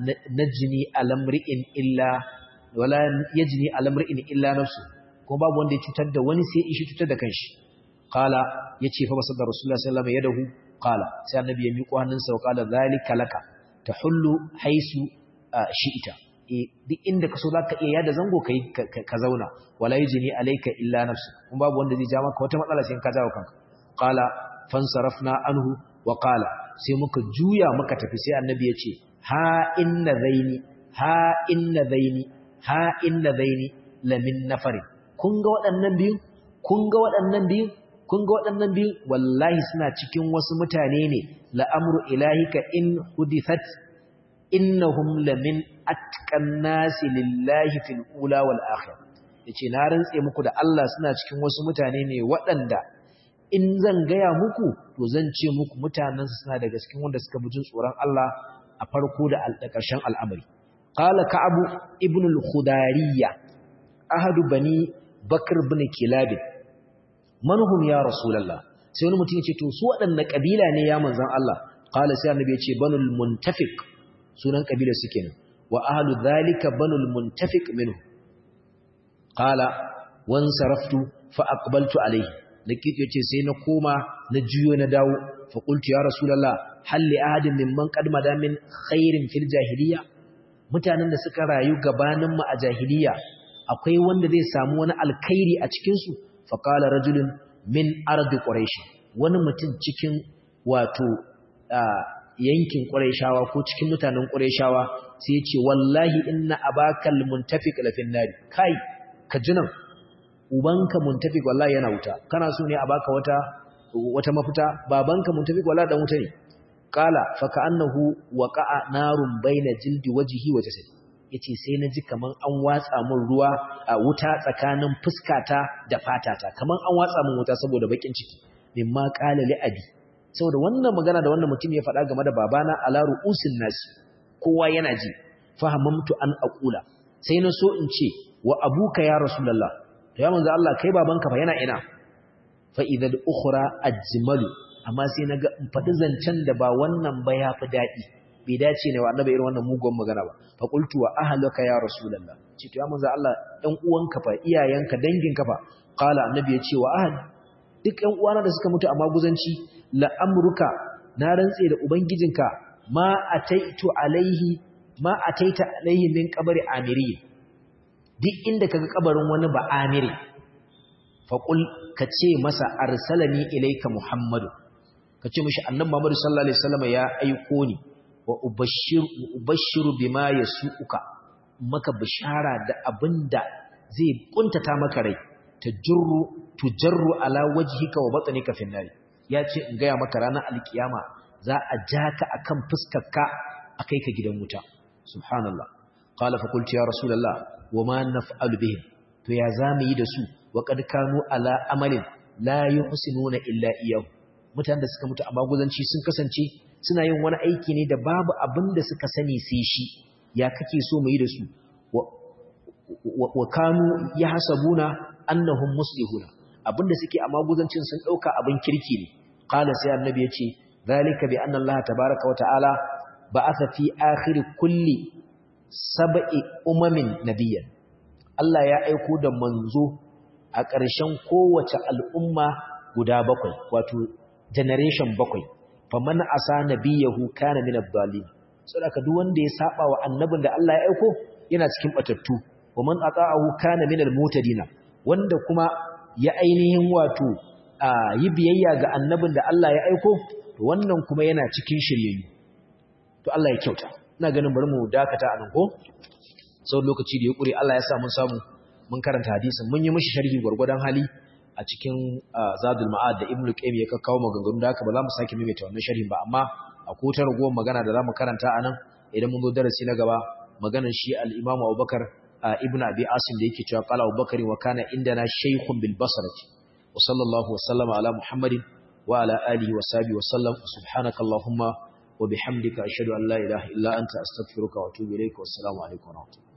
najni alamri'in illa wala yajni alamri'in illa nafsu kuma babu wanda ya cutar da wani sai ishi cutar da kanshi qala yace fa basada rasulullahi sallallahu alaihi wasallam yadahu qala sai annabi ya miƙo hannunsa wa qala zalika laka tahullu haisu shi'ita eh duk inda kaso zaka iya yada zango kai ka zauna wala yajni alayka illa nafsu kuma babu wanda zai ja maka wata matsala sai ka jawo kanka qala fansarafna anhu wa qala sai muka juya muka tafi sai annabi ya ce ha inna zaini ha inna zaini ha inna zaini lamin nafari kun ga waɗannan biyu kun ga waɗannan biyu kun ga waɗannan biyu wallahi suna cikin wasu mutane ne la'amru ilahika in hudithat innahum lamin atqan nasi lillahi fil ula wal akhir yace na rantse muku da Allah suna cikin wasu mutane ne waɗanda in zan gaya muku to zan ce muku mutanen su suna daga cikin wanda suka bujin tsoron Allah a farko da ƙarshen al'amari qala ka'ab ibn al-khudariyya ahadu bani bakr ibn kilab manhum ya rasulullah sai wani mutum ya ce to su waɗanne kabila ne ya manzon Allah qala sai annabi ya ce banul muntafiq sunan kabilar su kenan wa ahlu dhalika banul muntafiq minhu qala wan saraftu fa aqbaltu alayhi likito yace sai na koma na juyo na dawo fa qultu ya rasulullah hal li ahadin mimman qad madamin khairin fil jahiliya mutanen da suka rayu gabanin mu a jahiliya akwai wanda zai samu wani alkhairi a cikin su fa qala rajulun min ardi quraish wani mutum cikin wato yankin quraishawa ko cikin mutanen quraishawa sai ya ce wallahi inna abakal muntafiq lafin nari kai ka jinan ubanka muntafiq wallahi yana wuta kana so ne a baka wata wata mafita babanka muntafiq wallahi dan wuta ne qala fa ka'annahu waqa'a narun baina jildi wajhi wa jasadi yace sai naji kaman an watsa min ruwa a wuta tsakanin fuskata da fatata kaman an watsa min wuta saboda bakin ciki mimma qala li abi saboda wannan magana da wannan mutum ya faɗa game da babana ala ru'usin nasi kowa yana ji fahamamtu an aqula sai na so in ce wa abuka ya rasulullah to ya manzo Allah kai babanka fa yana ina fa idza al-ukhra ajmalu amma sai naga in fadi zancen da ba wannan ba ya fi dadi bai dace ne wa annabi irin wannan mugun magana ba fa qultu wa ahluka ya rasulullah ce to ya manzo Allah ɗan uwanka fa iyayenka danginka fa qala annabi ya ce wa ahli duk ƴan uwana da suka mutu a maguzanci la amruka na rantse da ubangijinka ma ataitu alaihi ma ataita alaihi min qabri amiri duk inda kaga kabarin wani ba amiri faqul kace masa arsalani ilayka muhammadu kace mishi annabi muhammadu sallallahu alaihi wasallam ya aiko ni wa ubashshiru ubashshiru bima yasuuka maka bishara da abinda zai kuntata maka rai tajurru tujarru ala wajhika wa batnika fi nari yace in ga maka ranar alkiyama za a jaka akan fuskarka akai ka gidan wuta subhanallah qala fa qultu ya rasulullah wama naf'alu bihim to ya zamu yi da su wa qad kanu ala amalin la yuhsinuna illa iyyahu mutanen da suka mutu a maguzanci sun kasance suna yin wani aiki ne da babu abin da suka sani sai shi ya kake so mu yi da su wa kanu yahsabuna annahum muslihuna abinda suke a maguzancin sun dauka abin kirki ne qala sai annabi yace zalika bi anna allaha tabaaraka wa ta'ala ba'atha fi akhir kulli sab'i umamin nabiyyan Allah ya aiko da manzo a ƙarshen kowace al'umma guda bakwai wato generation bakwai faman asa nabiyahu kana min ad-dallin saboda duk wanda ya saba wa annabin da Allah ya aiko yana cikin batattu waman ata'ahu kana min al-mutadina wanda kuma ya ainihin wato yi biyayya ga annabin da Allah ya aiko to wannan kuma yana cikin shiryayyu to Allah ya kyauta ina ganin bari mu dakata anan ko sau lokaci da ya kure Allah ya sa mun samu mun karanta hadisin mun yi mishi sharhi gurgurdan hali a cikin Zadul Ma'ad da Ibn Qayyim ya kakkawo maganganu da haka ba za mu sake maimaita wannan sharhin ba amma akwai ta ragowar magana da za mu karanta anan idan mun zo darasi na gaba maganar shi al-Imam Abubakar ibn Abi Asim da yake cewa qala Abubakar wa kana indana shaykhun bil basrati wa sallallahu wa sallama ala Muhammadin wa ala alihi wa sahbihi wa sallam subhanaka allahumma wa bihamdika ashhadu an la ilaha illa anta astaghfiruka wa atubu ilayka wa assalamu alaikum wa rahmatullahi